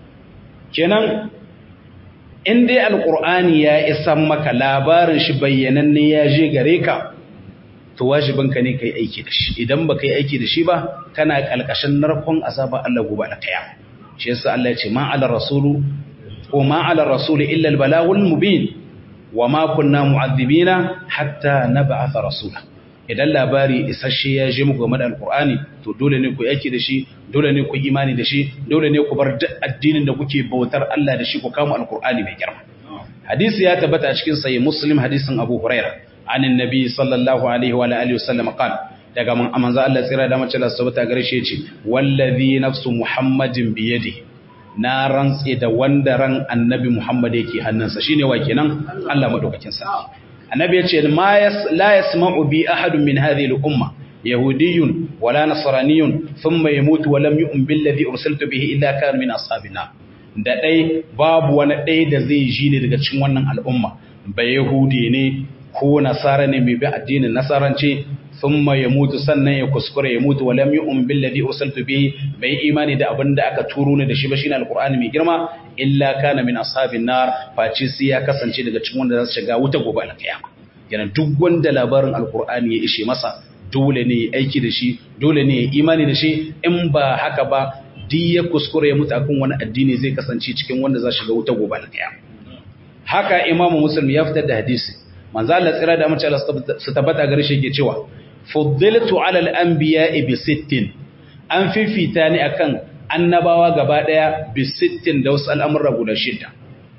kenan in dai alkur'ani ya isar maka labarin shi bayyananne ya je gare ka to wajibinka ne kai aiki da shi idan ba kai aiki da shi ba kana kalkashin narkon azaba Allah gobe da kaya shi yasa Allah ya ce ma ala rasulu ko ma ala rasuli illa al-balagul mubin wa ma kunna mu'adhibina hatta nab'atha rasula idan labari isasshe ya je muku game da alqur'ani to dole ne ku yake da shi dole ne ku imani da shi dole ne ku bar duk addinin da kuke bautar Allah da shi ku kama alqur'ani mai girma hadisi ya tabbata a cikin sahih muslim hadisin abu hurairah عن النبي صلى الله عليه وعلى اله وسلم قال daga manzo Allah tsira da mace Allah subhanahu wa ta'ala ce wallazi nafsu muhammadin biyadihi na rantse da wanda ran annabi Muhammad yake hannunsa shine wa kenan Allah madaukakin sa annabi yace ma yas la yasma'u bi ahadun min hadhihi al-umma yahudiyyun wala nasraniyyun thumma yamutu wa lam yu'min billadhi ursiltu bihi illa kana min ashabina da dai babu wani dai da zai ji ne daga cikin wannan al'umma ba yahudi ne ko nasara ne mai bi addinin nasaranci thumma yamutu sannan ya kuskure ya mutu walam yu'min billadhi ursiltu bihi bai imani da abin da aka turo ne da shi ba shine alqur'ani mai girma illa kana min ashabin nar faci sai ya kasance daga cikin wanda za su shiga wuta gobe alkiyama yana duk wanda labarin alqur'ani ya ishe masa dole ne ya aiki da shi dole ne ya imani da shi in ba haka ba duk ya kuskure ya mutu akan wani addini zai kasance cikin wanda za su shiga wuta gobe alkiyama haka imamu muslim ya fitar da hadisi manzo Allah tsira da mace Allah su tabbata gare shi yake cewa fuddiltu ala al-anbiya'i bi sittin an fifita ni akan annabawa gaba daya bi sittin da wasu al'amura guda shida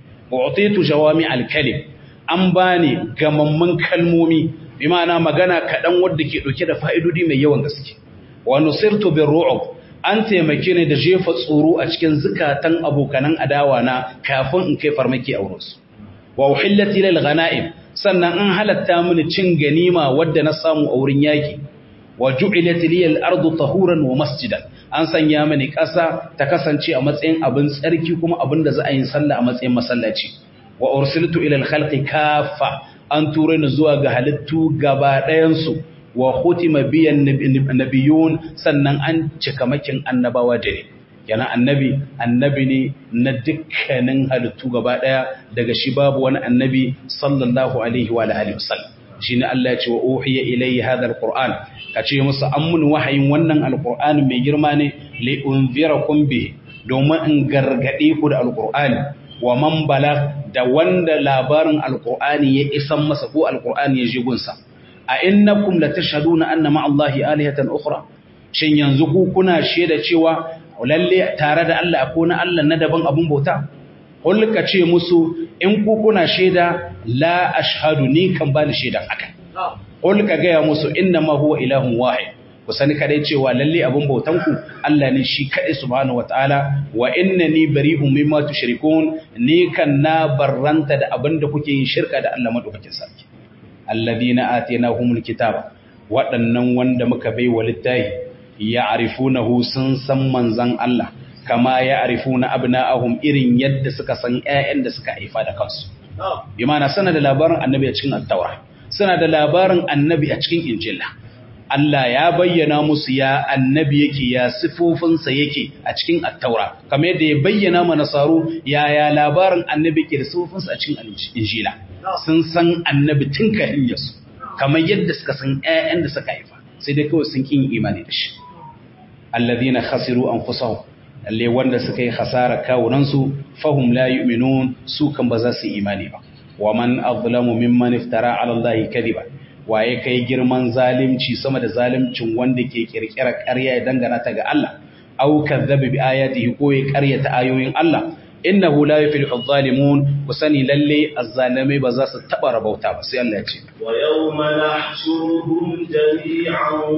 u'titu jawami al-kalim an bani gamamman kalmomi bi ma'ana magana kadan wanda ke dauke da fa'idodi mai yawan gaske wa nusirtu bir ru'ub an taimake ni da jefa tsoro a cikin zukatan abokanan adawa na kafin in kai farmaki a wurinsu wa uhillati lil ghanaim sannan an halatta mini cin ganima wadda na samu a wurin yaki wa ju'ilat liyal ardu tahuran wa masjidan an sanya mini ƙasa ta kasance a matsayin abin tsarki kuma abin da za a yi sallah a matsayin masallaci wa ursiltu ila al-khalqi kaffa an ture ni zuwa ga halittu gaba ɗayan su wa khutima biyan nabiyun sannan an cika makin annabawa da ne yana annabi annabi ne na dukkanin halittu gaba daya daga shi babu wani annabi sallallahu alaihi wa alihi wasallam shine Allah ya ce wa uhiya ilayhi hadha alquran kace musu an mun wahayin wannan alquran mai girma ne li unzirakum bihi domin in gargade ku da alqur'ani wa man bala da wanda labarin alqur'ani ya isan masa ko alqur'ani ya ji gunsa a innakum latashhaduna anna ma'allahi alihatan ukhra shin yanzu ku kuna shaida cewa lalle tare da Allah akwai na Allah na daban abun bauta kulka ce musu in ku kuna shaida la ashhadu ni kan bani shaidan haka kulka ga ya musu inna ma huwa ilahun wahid ku sani kadai cewa lalle abun bautan ku Allah ne shi kadai subhanahu wataala wa innani bari'un mimma tushrikun ni kan na barranta da abin da kuke yin shirka da Allah madaukakin sarki alladhina atainahumul kitaba waɗannan wanda muka bai wa littafi ya'rifunahu sun san manzan Allah kama ya'rifuna abna'ahum irin yadda suka san ƴaƴan da suka haifa da kansu bi ma'ana sana da labarin annabi a cikin at-taura suna da labarin annabi a cikin injila Allah ya bayyana musu ya annabi yake ya sifofinsa yake a cikin at-taura kamar yadda ya bayyana ma nasaru ya ya labarin annabi ke da sifofinsa a cikin injila sun san annabi tun kafin yasu kamar yadda suka san ƴaƴan da suka haifa sai dai kawai sun kin imani da shi alladhina khasiru anfusahum lalle wanda suka yi khasara kawunansu fahum la yu'minun su kan ba za su imani ba wa man azlamu mimman iftara ala allahi kadiba waye kai girman zalimci sama da zalimcin wanda ke kirkira ƙarya ya dangana ta ga Allah aw kadzaba bi ayatihi ko ya ƙaryata ayoyin Allah innahu la yuflihu adh-dhalimun kusani lalle azzalimai ba za su taba rabauta ba sai Allah ya ce wa yawma nahshuruhum jami'an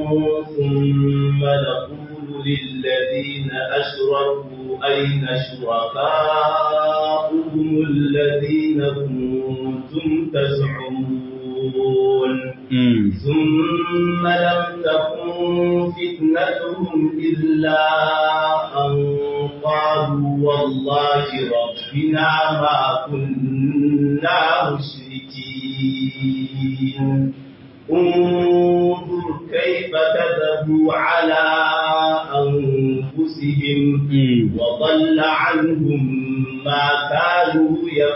thumma naqulu للذين أشركوا أين شركاؤهم الذين كنتم تزعمون ثم لم تكن فتنتهم إلا أن قالوا والله ربنا ما كنا مشركين انظر كيف كذبوا على أنفسهم وضل عنهم ما كانوا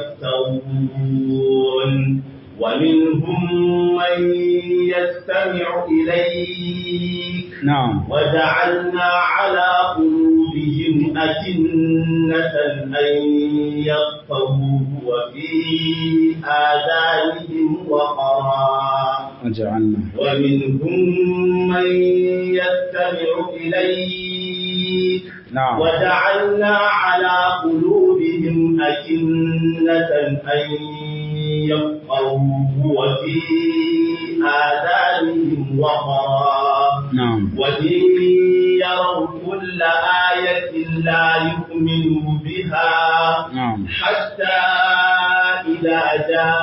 يفترون ومنهم من يستمع إليك نعم وجعلنا على قلوبهم أكنة أن يفقهوه وفي آذانهم وقرا وجعلنا ومنهم من يستمع إليك نعم وجعلنا على قلوبهم أكنة أن يفقهوه وفي آذانهم وقرا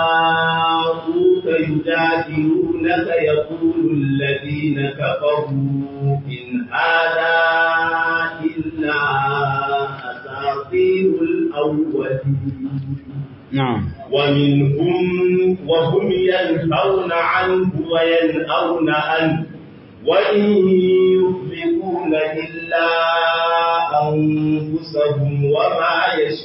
جاءوك يجادلونك يقول الذين كفروا إن هذا إلا أساطير الأولين نعم ومنهم وهم ينهون عنه وينأون عنه وإن يهلكون إلا أنفسهم وما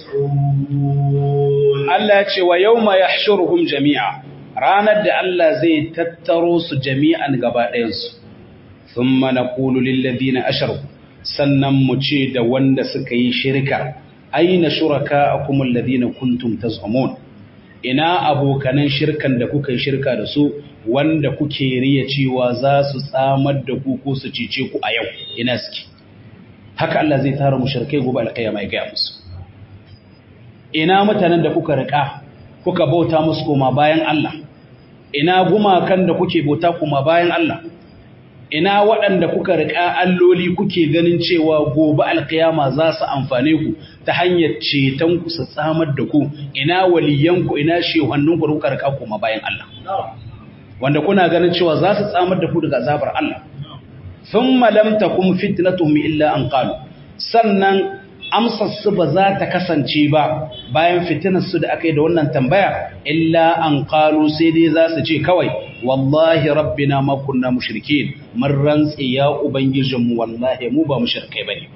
يشعرون Allah ce wa yau ma ya jami'a ranar da Allah zai tattaro su jami'an gaba ɗayansu sun mana ƙulu lillazi na ashar sannan mu ce da wanda suka yi shirka aina shuraka a kuma lazi na kuntum ta ina abokanan shirkan da kuka yi shirka da su wanda kuke riya cewa za su tsamar da ku ko su cice ku a yau ina suke haka Allah zai tara mushrikai gobe alƙiyama ya gaya musu ina mutanen da kuka riƙa kuka bauta musu koma bayan Allah ina gumakan da kuke bauta koma bayan Allah ina waɗanda kuka riƙa alloli kuke ganin cewa gobe alƙiyama za su amfane ku ta hanyar ceton ku su tsamar da ku ina waliyanku ina shehannunku da kuka riƙa koma bayan Allah wanda kuna ganin cewa za su tsamar da ku daga azabar Allah thumma lam takum fitnatuhum illa an qalu sannan amsar su ba za ta kasance ba bayan fitinar su da aka yi da wannan tambaya illa an qalu sai dai za su ce kawai wallahi rabbina ma kunna mushrikin mun rantsi ya ubangijinmu wallahi mu ba mushrikai bane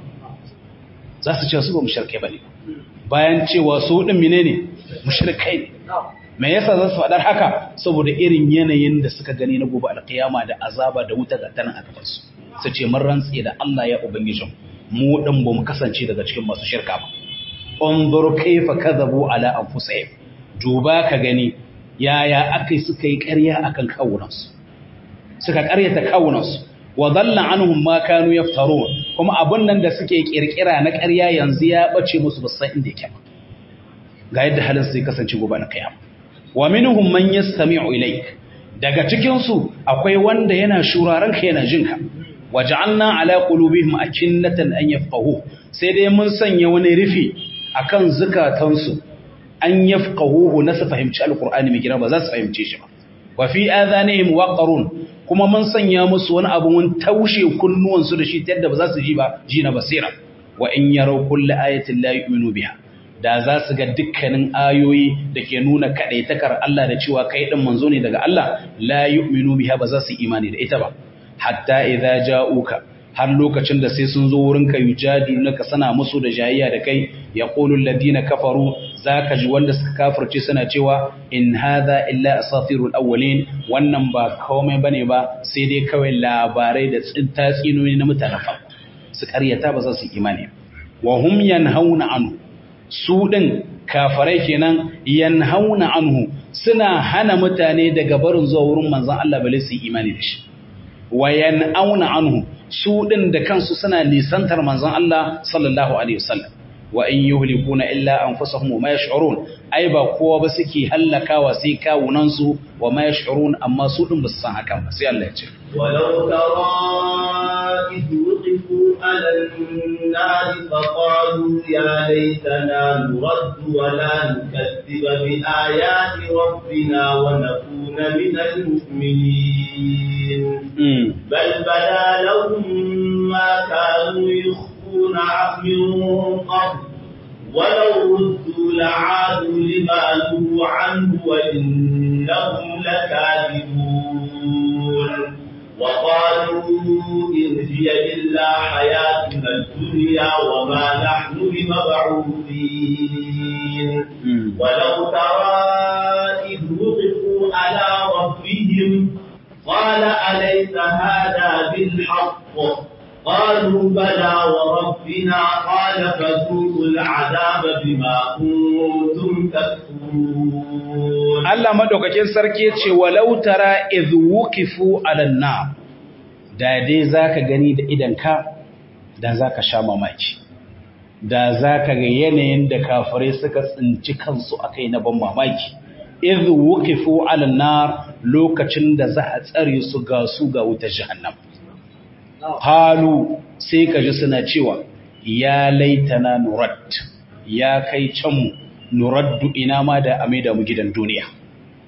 za su ce su ba mushrikai bane bayan cewa su din menene mushrikai ne me yasa za su faɗar haka saboda irin yanayin da suka gani na gobe alkiyama da azaba da wuta ga tanan aka fasu su ce mun rantsi da Allah ya ubangijin mu din ba mu kasance daga cikin masu shirka ba unzur kayfa kadhabu ala anfusihim duba ka gani yaya akai suka yi ƙarya akan kawunansu suka ƙaryata kawunansu wa dhalla anhum ma kanu yaftarun kuma abun nan da suke kirkira na ƙarya yanzu ya bace musu ba san inda yake ga yadda halin su zai kasance gobe na kiyama wa minhum man yastami'u ilayk daga cikin su akwai wanda yana shuraran ka yana jinka waj'alna ala qulubihim akinnatan an yafqahu sai dai mun sanya wani rufi akan zukatansu an yafqahuhu na su fahimci alqur'ani mai girma ba za su fahimce shi ba wa fi adhanihim waqarun kuma mun sanya musu wani abu mun taushe kunnuwansu da shi ta yadda ba za su ji ba ji na basira wa in yaraw kullu ayatin la yu'minu biha da za su ga dukkanin ayoyi da ke nuna kaɗaitakar Allah da cewa kai ɗin manzo ne daga Allah la yu'minu biha ba za su imani da ita ba hatta idza ja'uka har lokacin da sai sun zo wurin ka yujadilunka sana musu da jayayya da kai yaqulu alladhina kafaru zaka ji wanda suka kafirce suna cewa in hadha illa asatirul awwalin wannan ba komai bane ba sai dai kawai labarai da tatsinoyi na mutanen farko su karyata ba za su imani wa hum yanhauna anhu su ɗin kafarai kenan yanhauna anhu suna hana mutane daga barin zuwa wurin manzon Allah bale su imani da shi wa yan'auna anhu su ɗin da kansu suna nisantar manzon Allah sallallahu alaihi wasallam wa in yuhlikuna illa anfusahum wa ma yash'urun ai ba kowa ba suke hallakawa sai kawunan su wa ma yash'urun amma su ɗin ba su san hakan ba sai Allah ya ce ولو ترى إذ وقفوا على النار فقالوا يا ليتنا نرد ولا نكذب بآيات ربنا ونكون من المؤمنين بل بدا لهم ما كانوا يخفون من قبل ولو ردوا لعادوا لما نهوا عنه وإنهم لكاذبون وقالوا إن هي إلا حياتنا الدنيا وما نحن بمبعوثين ولو ترى إذ وقفوا على ربهم قال أليس هذا بالحق قالوا بلى وربنا قال فذوقوا العذاب بما كنتم تكفرون Allah madaukakin sarki ce walau tara idh wuqifu alan nar da dai zaka gani da idanka da zaka sha mamaki da zaka ga yanayin da kafirai suka tsinci kansu akai na ban mamaki idh wuqifu alan nar lokacin da za a tsare su ga su ga wutar jahannam halu sai ka ji suna cewa ya laitana nurat ya kai can mu nuraddu ina ma da ame da mu gidan duniya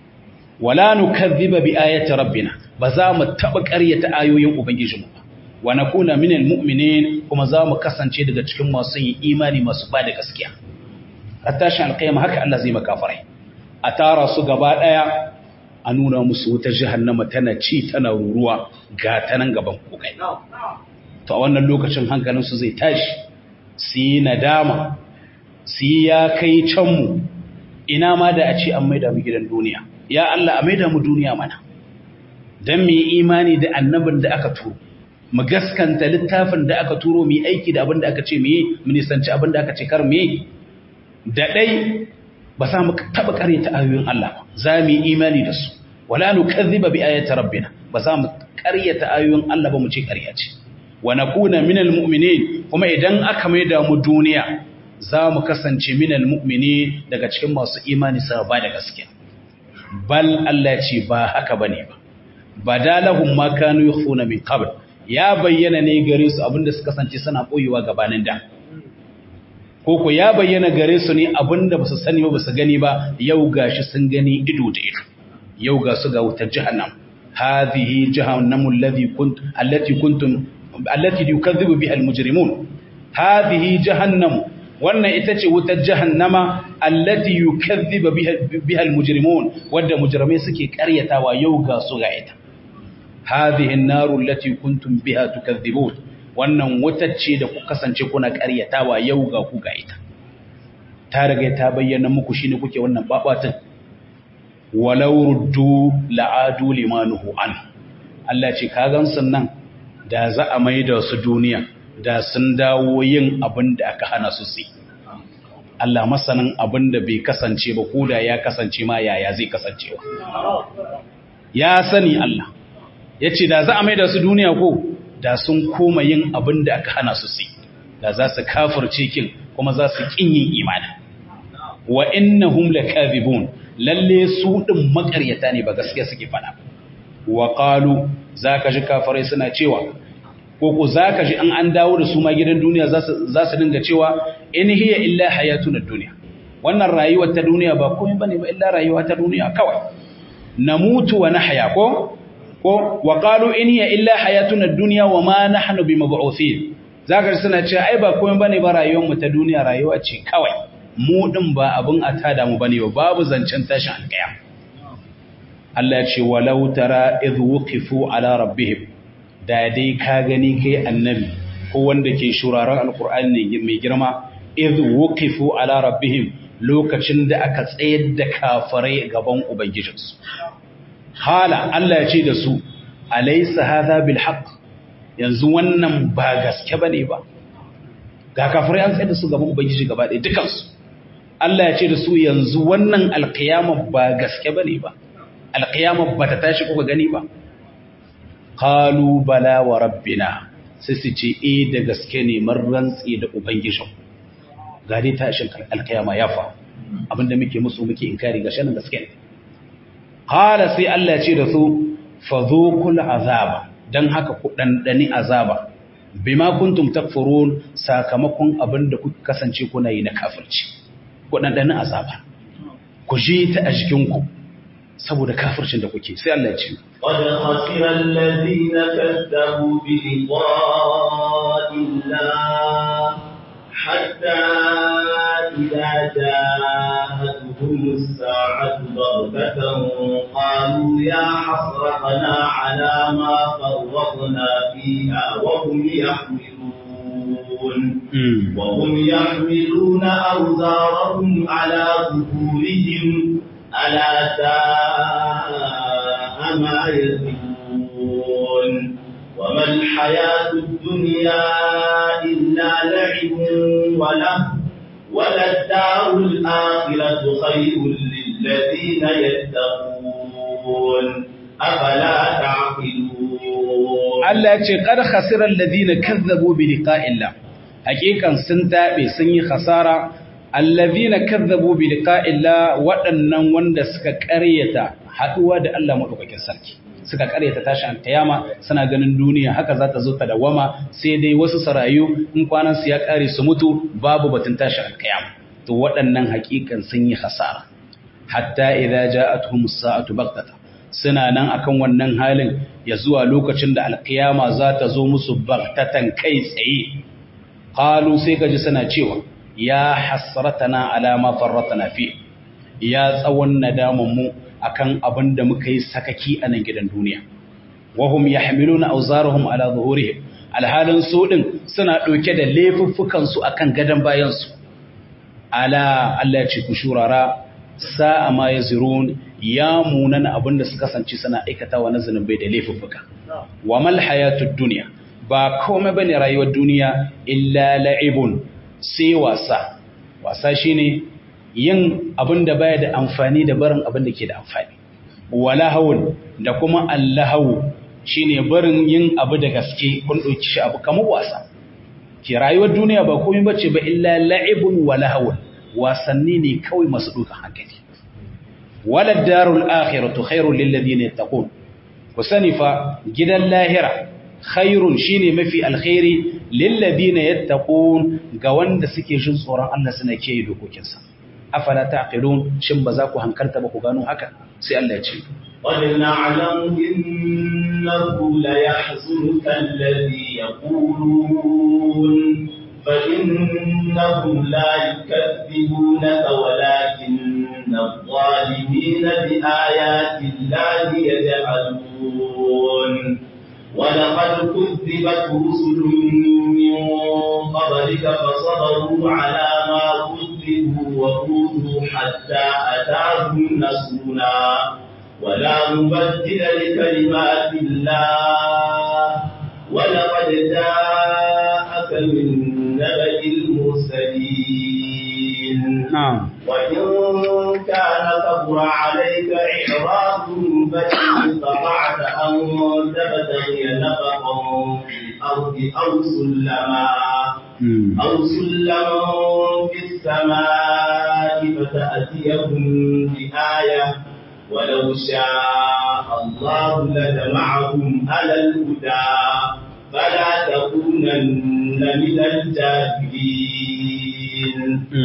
wala nukadhiba bi ayati rabbina ba za mu taba ƙaryata ayoyin ubangijinmu ba wa nakuna minal mu'minin kuma za mu kasance daga cikin masu yin imani masu bada gaskiya tashin alƙiyama haka Allah zai makafarai a tara su gaba daya a nuna musu wuta jahannama tana ci tana ruruwa ga ta nan gaban ku kai to a wannan lokacin hankalin su zai tashi su yi nadama su yi ya kai can mu ina ma da a ce an maida mu gidan duniya ya Allah a maida mu duniya mana dan mu yi imani da annabin da aka turo mu gaskanta littafin da aka turo mu yi aiki da abin da aka ce mu yi mu nisanci abin da aka ce kar mu yi da dai ba za mu taba karyata ayoyin Allah za mu yi imani da su wala nukazziba bi ayati rabbina ba za mu karyata ayoyin Allah ba mu ce karya ce wa nakuna minal mu'minin kuma idan aka maida mu duniya za mu kasance minal mu'minin daga cikin masu imani sa ba da gaskiya bal Allah ce ba haka bane ba badalahum ma kanu yukhuna min qabl ya bayyana ne gare su abinda suka kasance suna koyewa gabanin da koko ya bayyana gare su ne abinda ba su sani ba ba su gani ba yau gashi sun gani ido da ido yau ga su ga wutar jahannam hadhihi jahannamu alladhi kunt allati kuntum allati yukazzibu biha almujrimun hadhihi jahannamu wannan ita ce wutar jahannama allati yukazzibu biha almujrimun wanda mujrimai suke karyatawa yau ga su ga ita hadhihi an-naru allati kuntum biha tukadhibun wannan wutar ce da ku kasance kuna karyatawa yau ga ku ga ita ta riga ta bayyana muku shine kuke wannan babatin walau ruddu la'adu limanuhu an Allah ce ka gansun nan da za a maida su duniya da sun dawo yin abin da aka hana su su Allah masanin abin da bai kasance ba ko da ya kasance ma yaya zai kasancewa ya sani Allah ya ce da za a maida su duniya ko da sun koma yin abin da aka hana su su da za su kafirce kin kuma za su kin yin imani wa innahum lakazibun lalle su din makaryata ne ba gaskiya suke fada wa qalu zaka ji kafirai suna cewa ko ko zaka ji an an dawo da su ma gidan duniya za su za su dinga cewa in hiya illa hayatuna dunya wannan rayuwar ta duniya ba komai bane ba illa rayuwa ta duniya kawai namutu wa nahya ko ko wa qalu in hiya illa hayatuna dunya wa ma nahnu bimab'uthin zaka ji suna cewa ai ba komai bane ba rayuwar mu ta duniya rayuwa ce kawai mu ɗin ba abin a tada mu bane ba babu zancen tashin alƙaya Allah ya ce walau tara idh wuqifu ala rabbihim da dai ka gani kai annabi ko wanda ke shuraren alqur'ani mai girma idh wuqifu ala rabbihim lokacin da aka tsayar da kafirai gaban ubangijinsu hala Allah ya ce da su alaysa hadha bil haqq yanzu wannan ba gaske bane ba ga kafirai an tsayar da su gaban ubangiji gaba ɗaya dukansu Allah ya ce da su yanzu wannan alkiyama ba gaske ba ne ba, alkiyama ba ta tashi kuka gani ba. Kalu bala wa rabbina sai su ce, E da gaske ne rantsi da Ubangijin, ga dai tashin alkiyama ya fa, abinda muke musu muke inkari ga shanin gaske ne. Kala sai Allah ya ce da su, fa zo kula azaba, don haka ku ɗanɗani azaba, bima kuntum takfurun sakamakon abinda kuka kasance kuna yi na kafirci. waɗanɗanin azaba ku ji ta a jikinku saboda kafircin da kuke sai Allah ya ce قد خسر الذين كذبوا بلقاء الله حتى إذا جاءتهم الساعة بغتة قالوا يا حسرتنا على ما فرطنا فيها وهم يحملون وهم يحملون أوزارهم على ظهورهم ألا ساء ما يزرون وما الحياة الدنيا إلا لعب وله وللدار الآخرة خير للذين يتقون أفلا تعقلون Allah ya ce qad khasira alladhina kazzabu bi liqa'illah hakikan sun tabe sun yi khasara alladhina kazzabu bi liqa'illah waɗannan wanda suka ƙaryata haduwa da Allah madaukakin sarki suka ƙaryata tashin alkiyama suna ganin duniya haka za ta zo ta dawama sai dai wasu sarayu in kwanan su ya ƙare su mutu babu batun tashin alkiyama to waɗannan hakikan sun yi khasara hatta idza ja'atuhum as-sa'atu baghtata suna nan akan wannan halin ya zuwa lokacin da alkiyama za ta zo musu baghtatan kai tsaye qalu sai kaji suna cewa ya hasratana ala ma farratna fi ya tsawon nadaman mu akan abin da muka yi sakaki a nan gidan duniya wahum yahmiluna awzarahum ala zuhurihim alhalin su din suna dauke da laifuffukan su akan gadan bayan su ala Allah ya ce ku shurara sa'a ma yazirun ya munana abinda suka kasance suna aikatawa na zanubai da laifuffuka wa mal hayatud dunya ba komai bane rayuwar duniya illa la'ibun sai wasa wasa shine yin abinda baya da amfani da barin abinda ke da amfani wala hawun da kuma allahu shine barin yin abu da gaske kun dauki shi abu kamar wasa ki rayuwar duniya ba komai bace ba illa la'ibun wala hawun wasanni ne kawai masu dukan hankali wala darul akhiratu khairul lil ladina yattaqun ku sani fa gidan lahira khairun shine mafi alkhairi lil ladina yattaqun ga wanda suke jin tsoron Allah suna kiyaye dokokinsa afala taqilun shin ba za ku hankalta ba ku gano haka sai Allah ya ce قد نعلم إنه ليحزنك الذي يقولون فإنهم لا يكذبونك ولكن الظالمين بآيات الله يجحدون ولقد كذبت رسل من قبلك فصبروا على ما كذبوا وأوذوا حتى أتاهم نصرنا ولا مبدل لكلمات الله ولقد جاءك من نبأ المرسلين نعم وإن كان كبر عليك إعراضهم فإن استطعت أن تبتغي نفقا في الأرض أو سلما أو سلما في السماء فتأتيهم بآية ولو شاء الله لجمعهم على الهدى فلا تكونن من الجاهلين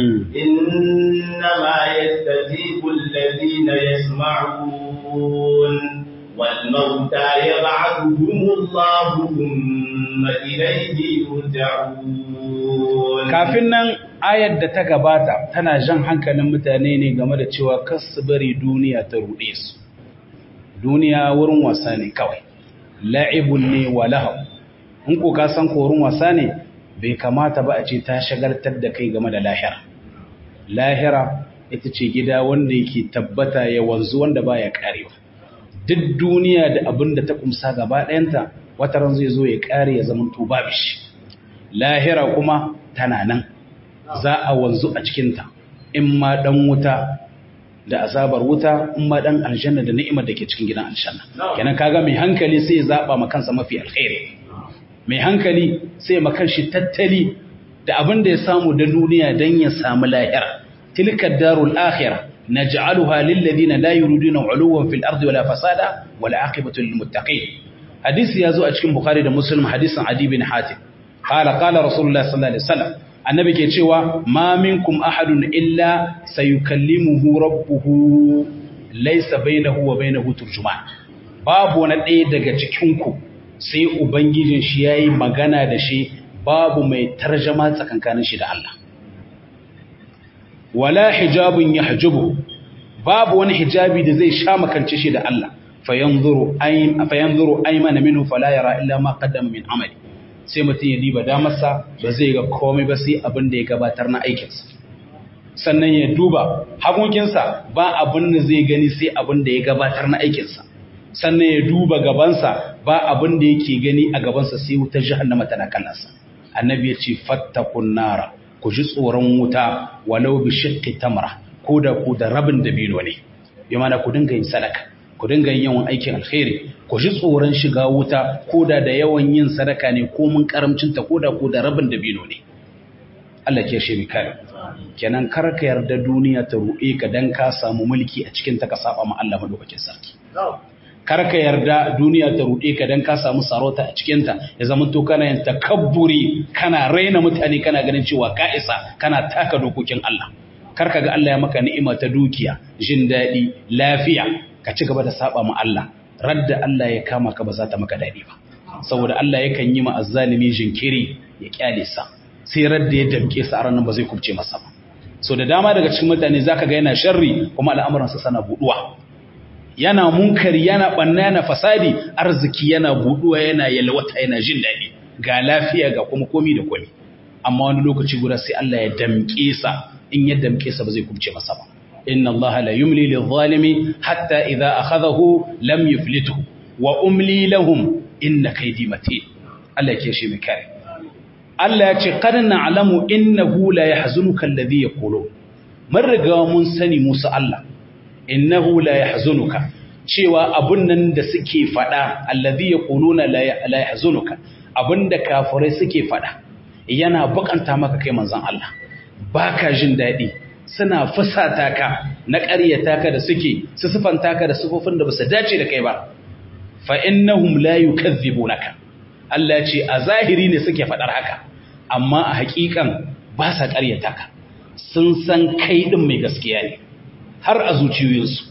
إنما يستجيب الذين يسمعون والموتى يبعثهم الله ثم إليه يرجعون kafin nan ayar da ta gabata tana jan hankalin mutane ne game da cewa kas su bari duniya ta ruɗe su duniya wurin wasa ne kawai la'ibun ne wa lahab in ko ka san korin wasa ne bai kamata ba a ce ta shagaltar da kai game da lahira lahira ita ce gida wanda yake tabbata ya wanzu wanda baya karewa duk duniya da abin da ta kumsa gaba ɗayanta wata ran zai zo ya kare ya zama to babu shi lahira kuma tana nan za a wanzu a cikinta in ma dan wuta da azabar wuta in ma dan aljanna da ni'imar da ke cikin gidan aljanna kenan kaga mai hankali sai ya zaba ma kansa mafi alkhairi mai hankali sai ya makan shi tattali da abin da ya samu da duniya dan ya samu lahira tilka darul akhirah naj'aluha lil ladina la yuriduna 'uluwan fil ardi wala fasada wal 'aqibatu lil muttaqin hadisi yazo a cikin bukhari da muslim hadisin adi bin hatim qala qala rasulullah sallallahu alaihi wasallam annabi ke cewa ma minkum ahadun illa sayukallimuhu rabbuhu laysa bainahu wa bainahu turjuman babu wani ɗaya daga cikin ku sai ubangijin shi yayi magana da shi babu mai tarjama tsakankanin shi da Allah wala hijabun yahjubu babu wani hijabi da zai sha makance shi da Allah fayanzuru aym fayanzuru aymana minhu fala yara illa ma qaddama min amali sai mutum ya diba damarsa ba zai ga komai ba sai abin da ya gabatar na aikinsa sannan ya duba hagunkinsa ba abin da zai gani sai abin da ya gabatar na aikinsa sannan ya duba gabansa ba abin da yake gani a gabansa sai wutar jahannama tana kallonsa annabi ya ce fattakun nara ku ji tsoron wuta walau bi shiqqi tamra ko da ku da rabin dabino ne bi mana ku dinga yin sadaka ku dinga yin yawan aikin alkhairi ku ji tsoron shiga wuta ko da da yawan yin sadaka ne ko mun karamcinta ko da ko da rabin dabino ne Allah ke shi kare kenan kar ka yarda duniya ta ruɗe ka dan ka samu mulki a cikin ta ka saba ma Allah madaukakin sarki kar ka yarda duniya ta ruɗe ka dan ka samu sarauta a cikin ta ya zama to kana yin takabburi kana raina mutane kana ganin cewa ka isa kana taka dokokin Allah kar ka ga Allah ya maka ni'ima ta dukiya jin daɗi lafiya ka ci gaba da saba ma Allah radda Allah ya kama ka ba za ta maka daɗi ba saboda Allah yakan yi ma azzalimi jinkiri ya kyale sa sai radda ya damke sa a ranar ba zai kubce masa ba so da dama daga cikin mutane zaka ga yana sharri kuma al'amuransa sana buduwa yana munkari yana banna yana fasadi arziki yana buduwa yana yalwata yana jin daɗi ga lafiya ga kuma komi da komi amma wani lokaci guda sai Allah ya damke sa in ya damke sa ba zai kubce masa ba inna Allah la yumli lil zalimi hatta idza akhadahu lam yuflituhu wa umli lahum inna kaydi matin Allah ya shi mai kare Allah ya ce qad na'lamu innahu la yahzunuka alladhi yaqulun mun riga mun sani Musa Allah innahu la yahzunuka cewa abun nan da suke fada alladhi yaquluna la yahzunuka abinda kafirai suke fada yana bukanta maka kai manzon Allah baka jin dadi suna fusata ka na ƙaryata ka da suke su sifanta ka da sifofin da basu dace da kai ba fa innahum la yukazzibunaka Allah ya ce a zahiri ne suke fadar haka amma a haƙiƙan ba sa ƙaryata ka sun san kai din mai gaskiya ne har a zuciyoyinsu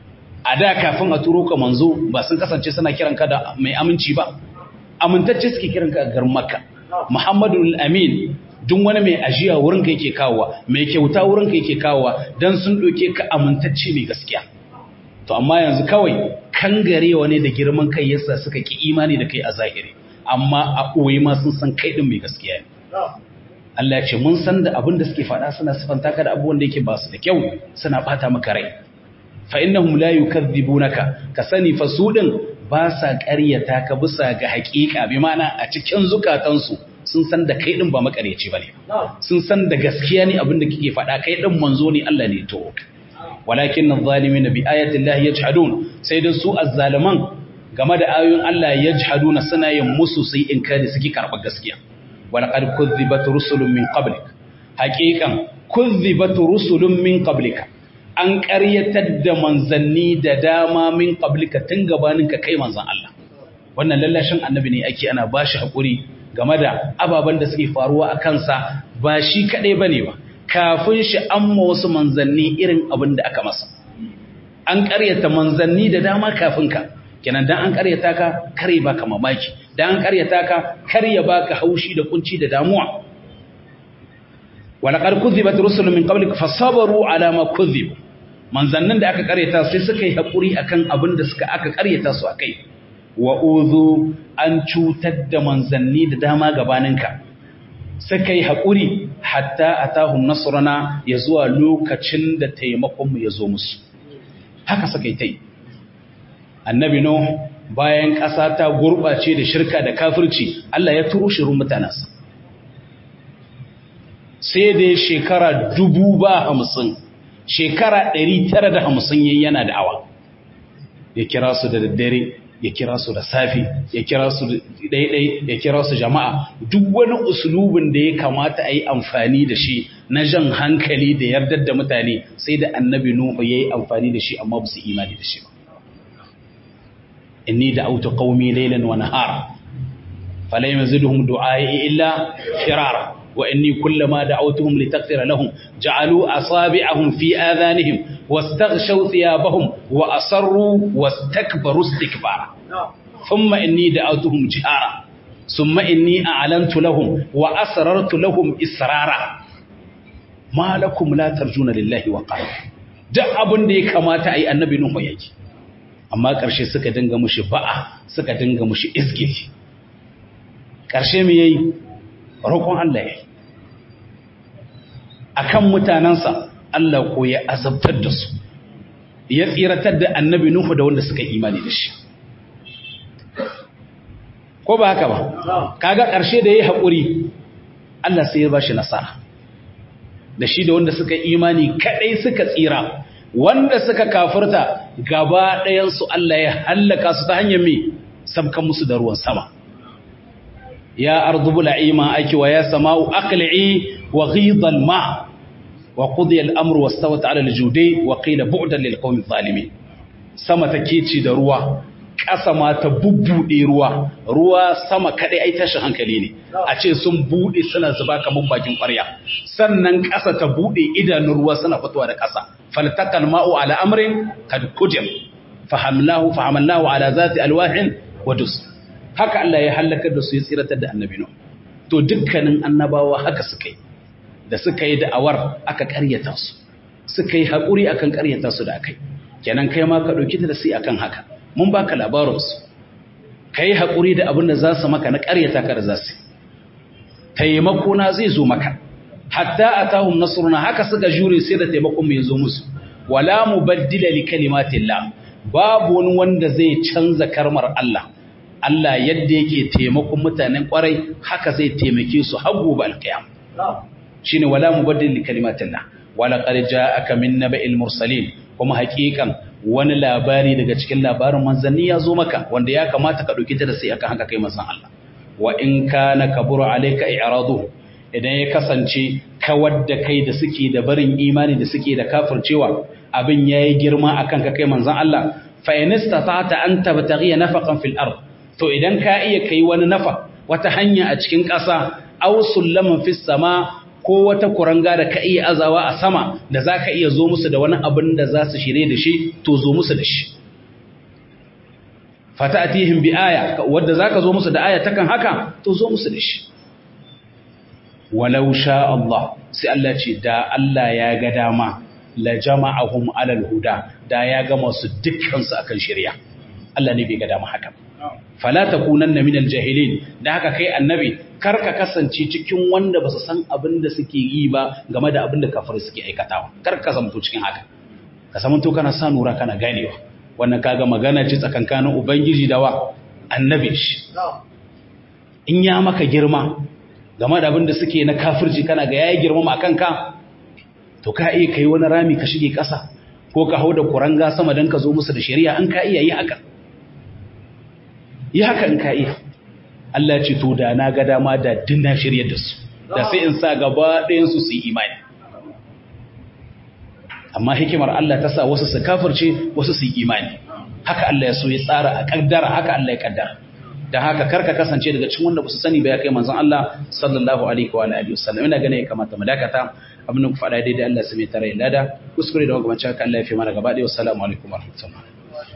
a da kafin a turo ka manzo ba sun kasance suna kiran ka da mai aminci ba amintacce suke kiran ka garin makka muhammadu amin duk wani mai ajiya wurin ka yake kawowa mai kyauta wurin ka yake kawowa dan sun ɗauke ka amintacce mai gaskiya to amma yanzu kawai kangarewa ne da girman kai yasa suka ki imani da kai a zahiri amma a ɓoye ma sun san kai ɗin mai gaskiya ne Allah ya ce mun san da abin da suke faɗa suna sifanta ka da abubuwan da yake ba su da kyau suna ɓata maka rai fa innahum la yukadzibunaka ka sani fa su din ba sa ƙaryata ka bisa ga haƙiƙa bi ma'ana a cikin zukatansu sun san da kai din ba makaryaci bane sun san da gaskiya ne abin da kike faɗa kai din manzo ne Allah ne to walakin adh-dhalimin bi ayati Allah yajhadun sai da su azzaliman game da ayoyin Allah yajhaduna suna yin musu sai in kada suke karɓar gaskiya ولقد كذبت رسل من قبلك حقيقا كذبت رسل من قبلك an ƙaryatar da manzanni da dama min qablika tun gabaninka kai manzan Allah wannan lallashin annabi ne ake ana bashi hakuri game da ababen da suke faruwa a kansa ba shi kadai bane ba kafin shi amma wasu manzanni irin abin da aka masa an ƙaryata manzanni da dama kafin ka kenan dan an ƙaryata ka kare baka mamaki dan an ƙaryata ka kar ya baka haushi da kunci da damuwa walaqad kuzibat rusulun min qablik fasabaru ala ma kuzib manzannin da aka ƙaryata sai suka yi hakuri akan abin da suka aka ƙaryata su akai wa uzu an cutar da manzanni da dama gabaninka suka yi hakuri hatta atahum nasrana ya zuwa lokacin da taimakon mu ya zo musu haka suka yi tai annabi no bayan ƙasa ta gurɓace da shirka da kafirci Allah ya turo shirin mutanensa sai da shekara dubu ba hamsin shekara ɗari tara da hamsin yayi yana da awa ya kira su da daddare ya kira su da safi ya kira su ɗaiɗai ya kira su jama'a duk wani usulubin da ya kamata a yi amfani da shi na jan hankali da yardar da mutane sai da annabi nuhu ya yi amfani da shi amma ba su imani da shi ba inni da'awtu qaumi laylan wa nahara fala yazidhum du'ai illa firara wa inni kullama da'awtuhum litaghfira lahum ja'alu asabi'ahum fi adhanihim wastaghshaw thiyabahum wa asarru wastakbaru istikbara thumma inni da'awtuhum jihara thumma inni a'lantu lahum wa asrartu lahum israra ma lakum la tarjuna lillahi wa qala duk abin da ya kamata ai annabi nuhu yake amma ƙarshe suka dinga mushi ba'a suka dinga mushi izgili ƙarshe mu yayi roƙon Allah yayi akan mutanansa Allah ko ya azabtar da su ya tsiratar da annabi Nuhu da wanda suka imani da shi ko ba haka ba kaga ƙarshe da yayi haƙuri Allah sai ya bashi nasara da shi da wanda suka imani kadai suka tsira wanda suka kafirta gaba ɗayansu Allah ya hallaka su ta hanyar mai sabkan musu da ruwan sama ya ardubu la'ima ake wa ya sama'u aqli'i wa ghidal ma wa qudiya al-amru wastawat 'ala al-judi wa qila bu'dan lil qawmi zalimin sama take ci da ruwa ƙasa ma ta bubbuɗe ruwa ruwa sama kaɗai ai tashin hankali ne a ce sun buɗe suna zuba kamar bakin ƙwarya sannan ƙasa ta buɗe idanun ruwa suna fitowa da ƙasa faltakal ma'u ala amrin kad kudim fahamlahu fahamallahu ala zati alwahin wa dus haka Allah ya halakar da su ya tsiratar da annabi no to dukkanin annabawa haka suka yi da suka yi da'awar aka ƙaryata su suka yi haƙuri akan ƙaryata su da akai kenan kai ma ka ɗauki da sai akan haka mun baka labarinsu ka yi haƙuri da abin da za su maka na ƙaryata ka da za su taimako na zai zo maka hatta a tahun nasuruna haka suka jure sai da taimakon mai zo musu wala mu baddila li kalimatillah babu wani wanda zai canza karmar Allah Allah yadda yake taimakon mutanen kwarai haka zai taimake su har gobe alƙiyam shine wala mu baddila li kalimatillah wala qad ja'aka min naba'il mursalin kuma haƙiƙan wani labari daga cikin labarin manzanni ya zo maka wanda ya kamata ka ɗauki ta da sai akan haka kai manzan Allah wa in kana kaburu alayka i'radu idan ya kasance kawar da kai da suke da barin imani da suke da kafircewa abin yayi girma akan ka kai manzan Allah fa in istata'ta an tabtaghi nafaqan fil ard to idan ka iya kai wani nafa wata hanya a cikin ƙasa aw sullaman fis sama ko wata kuranga da ka iya azawa a sama da za ka iya zo musu da wani abin da za su shirye da shi to zo musu da shi fata atihim bi aya wadda za ka zo musu da aya takan haka to zo musu da shi walau sha Allah sai Allah ce da Allah ya ga dama la jama'ahum alal huda da ya gama su dukkan su akan shirya Allah ne bai ga dama haka fala takunanna minal jahilin da haka kai annabi kar ka kasance cikin wanda ba su san abin da suke yi ba game da abin da kafir suke aikatawa kar ka zamto cikin haka ka samanto kana sa nura kana ganewa wannan kaga magana ce tsakankanin ubangiji da wa annabi shi in ya maka girma game da abin da suke na kafirci kana ga yayi girma ma kanka to ka iya kai wani rami ka shige ƙasa ko ka hau da kuranga sama don ka zo musu da shari'a an ka iya yi haka yi haka in ka iya Allah ce to da na ga dama da dinna shiryar da su da sai in sa gaba ɗayan su su yi imani amma hikimar Allah ta sa wasu su kafirce wasu su yi imani haka Allah ya so ya tsara a kaddara haka Allah ya kaddara dan haka karka kasance daga cikin wanda basu sani ba ya kai manzon Allah sallallahu alaihi wa alihi wasallam ina ganin ya kamata mu dakata abin da ku faɗa daidai Allah sai mai tare lada kuskure da magabancin haka Allah ya fi mana gaba ɗaya wassalamu alaikum warahmatullahi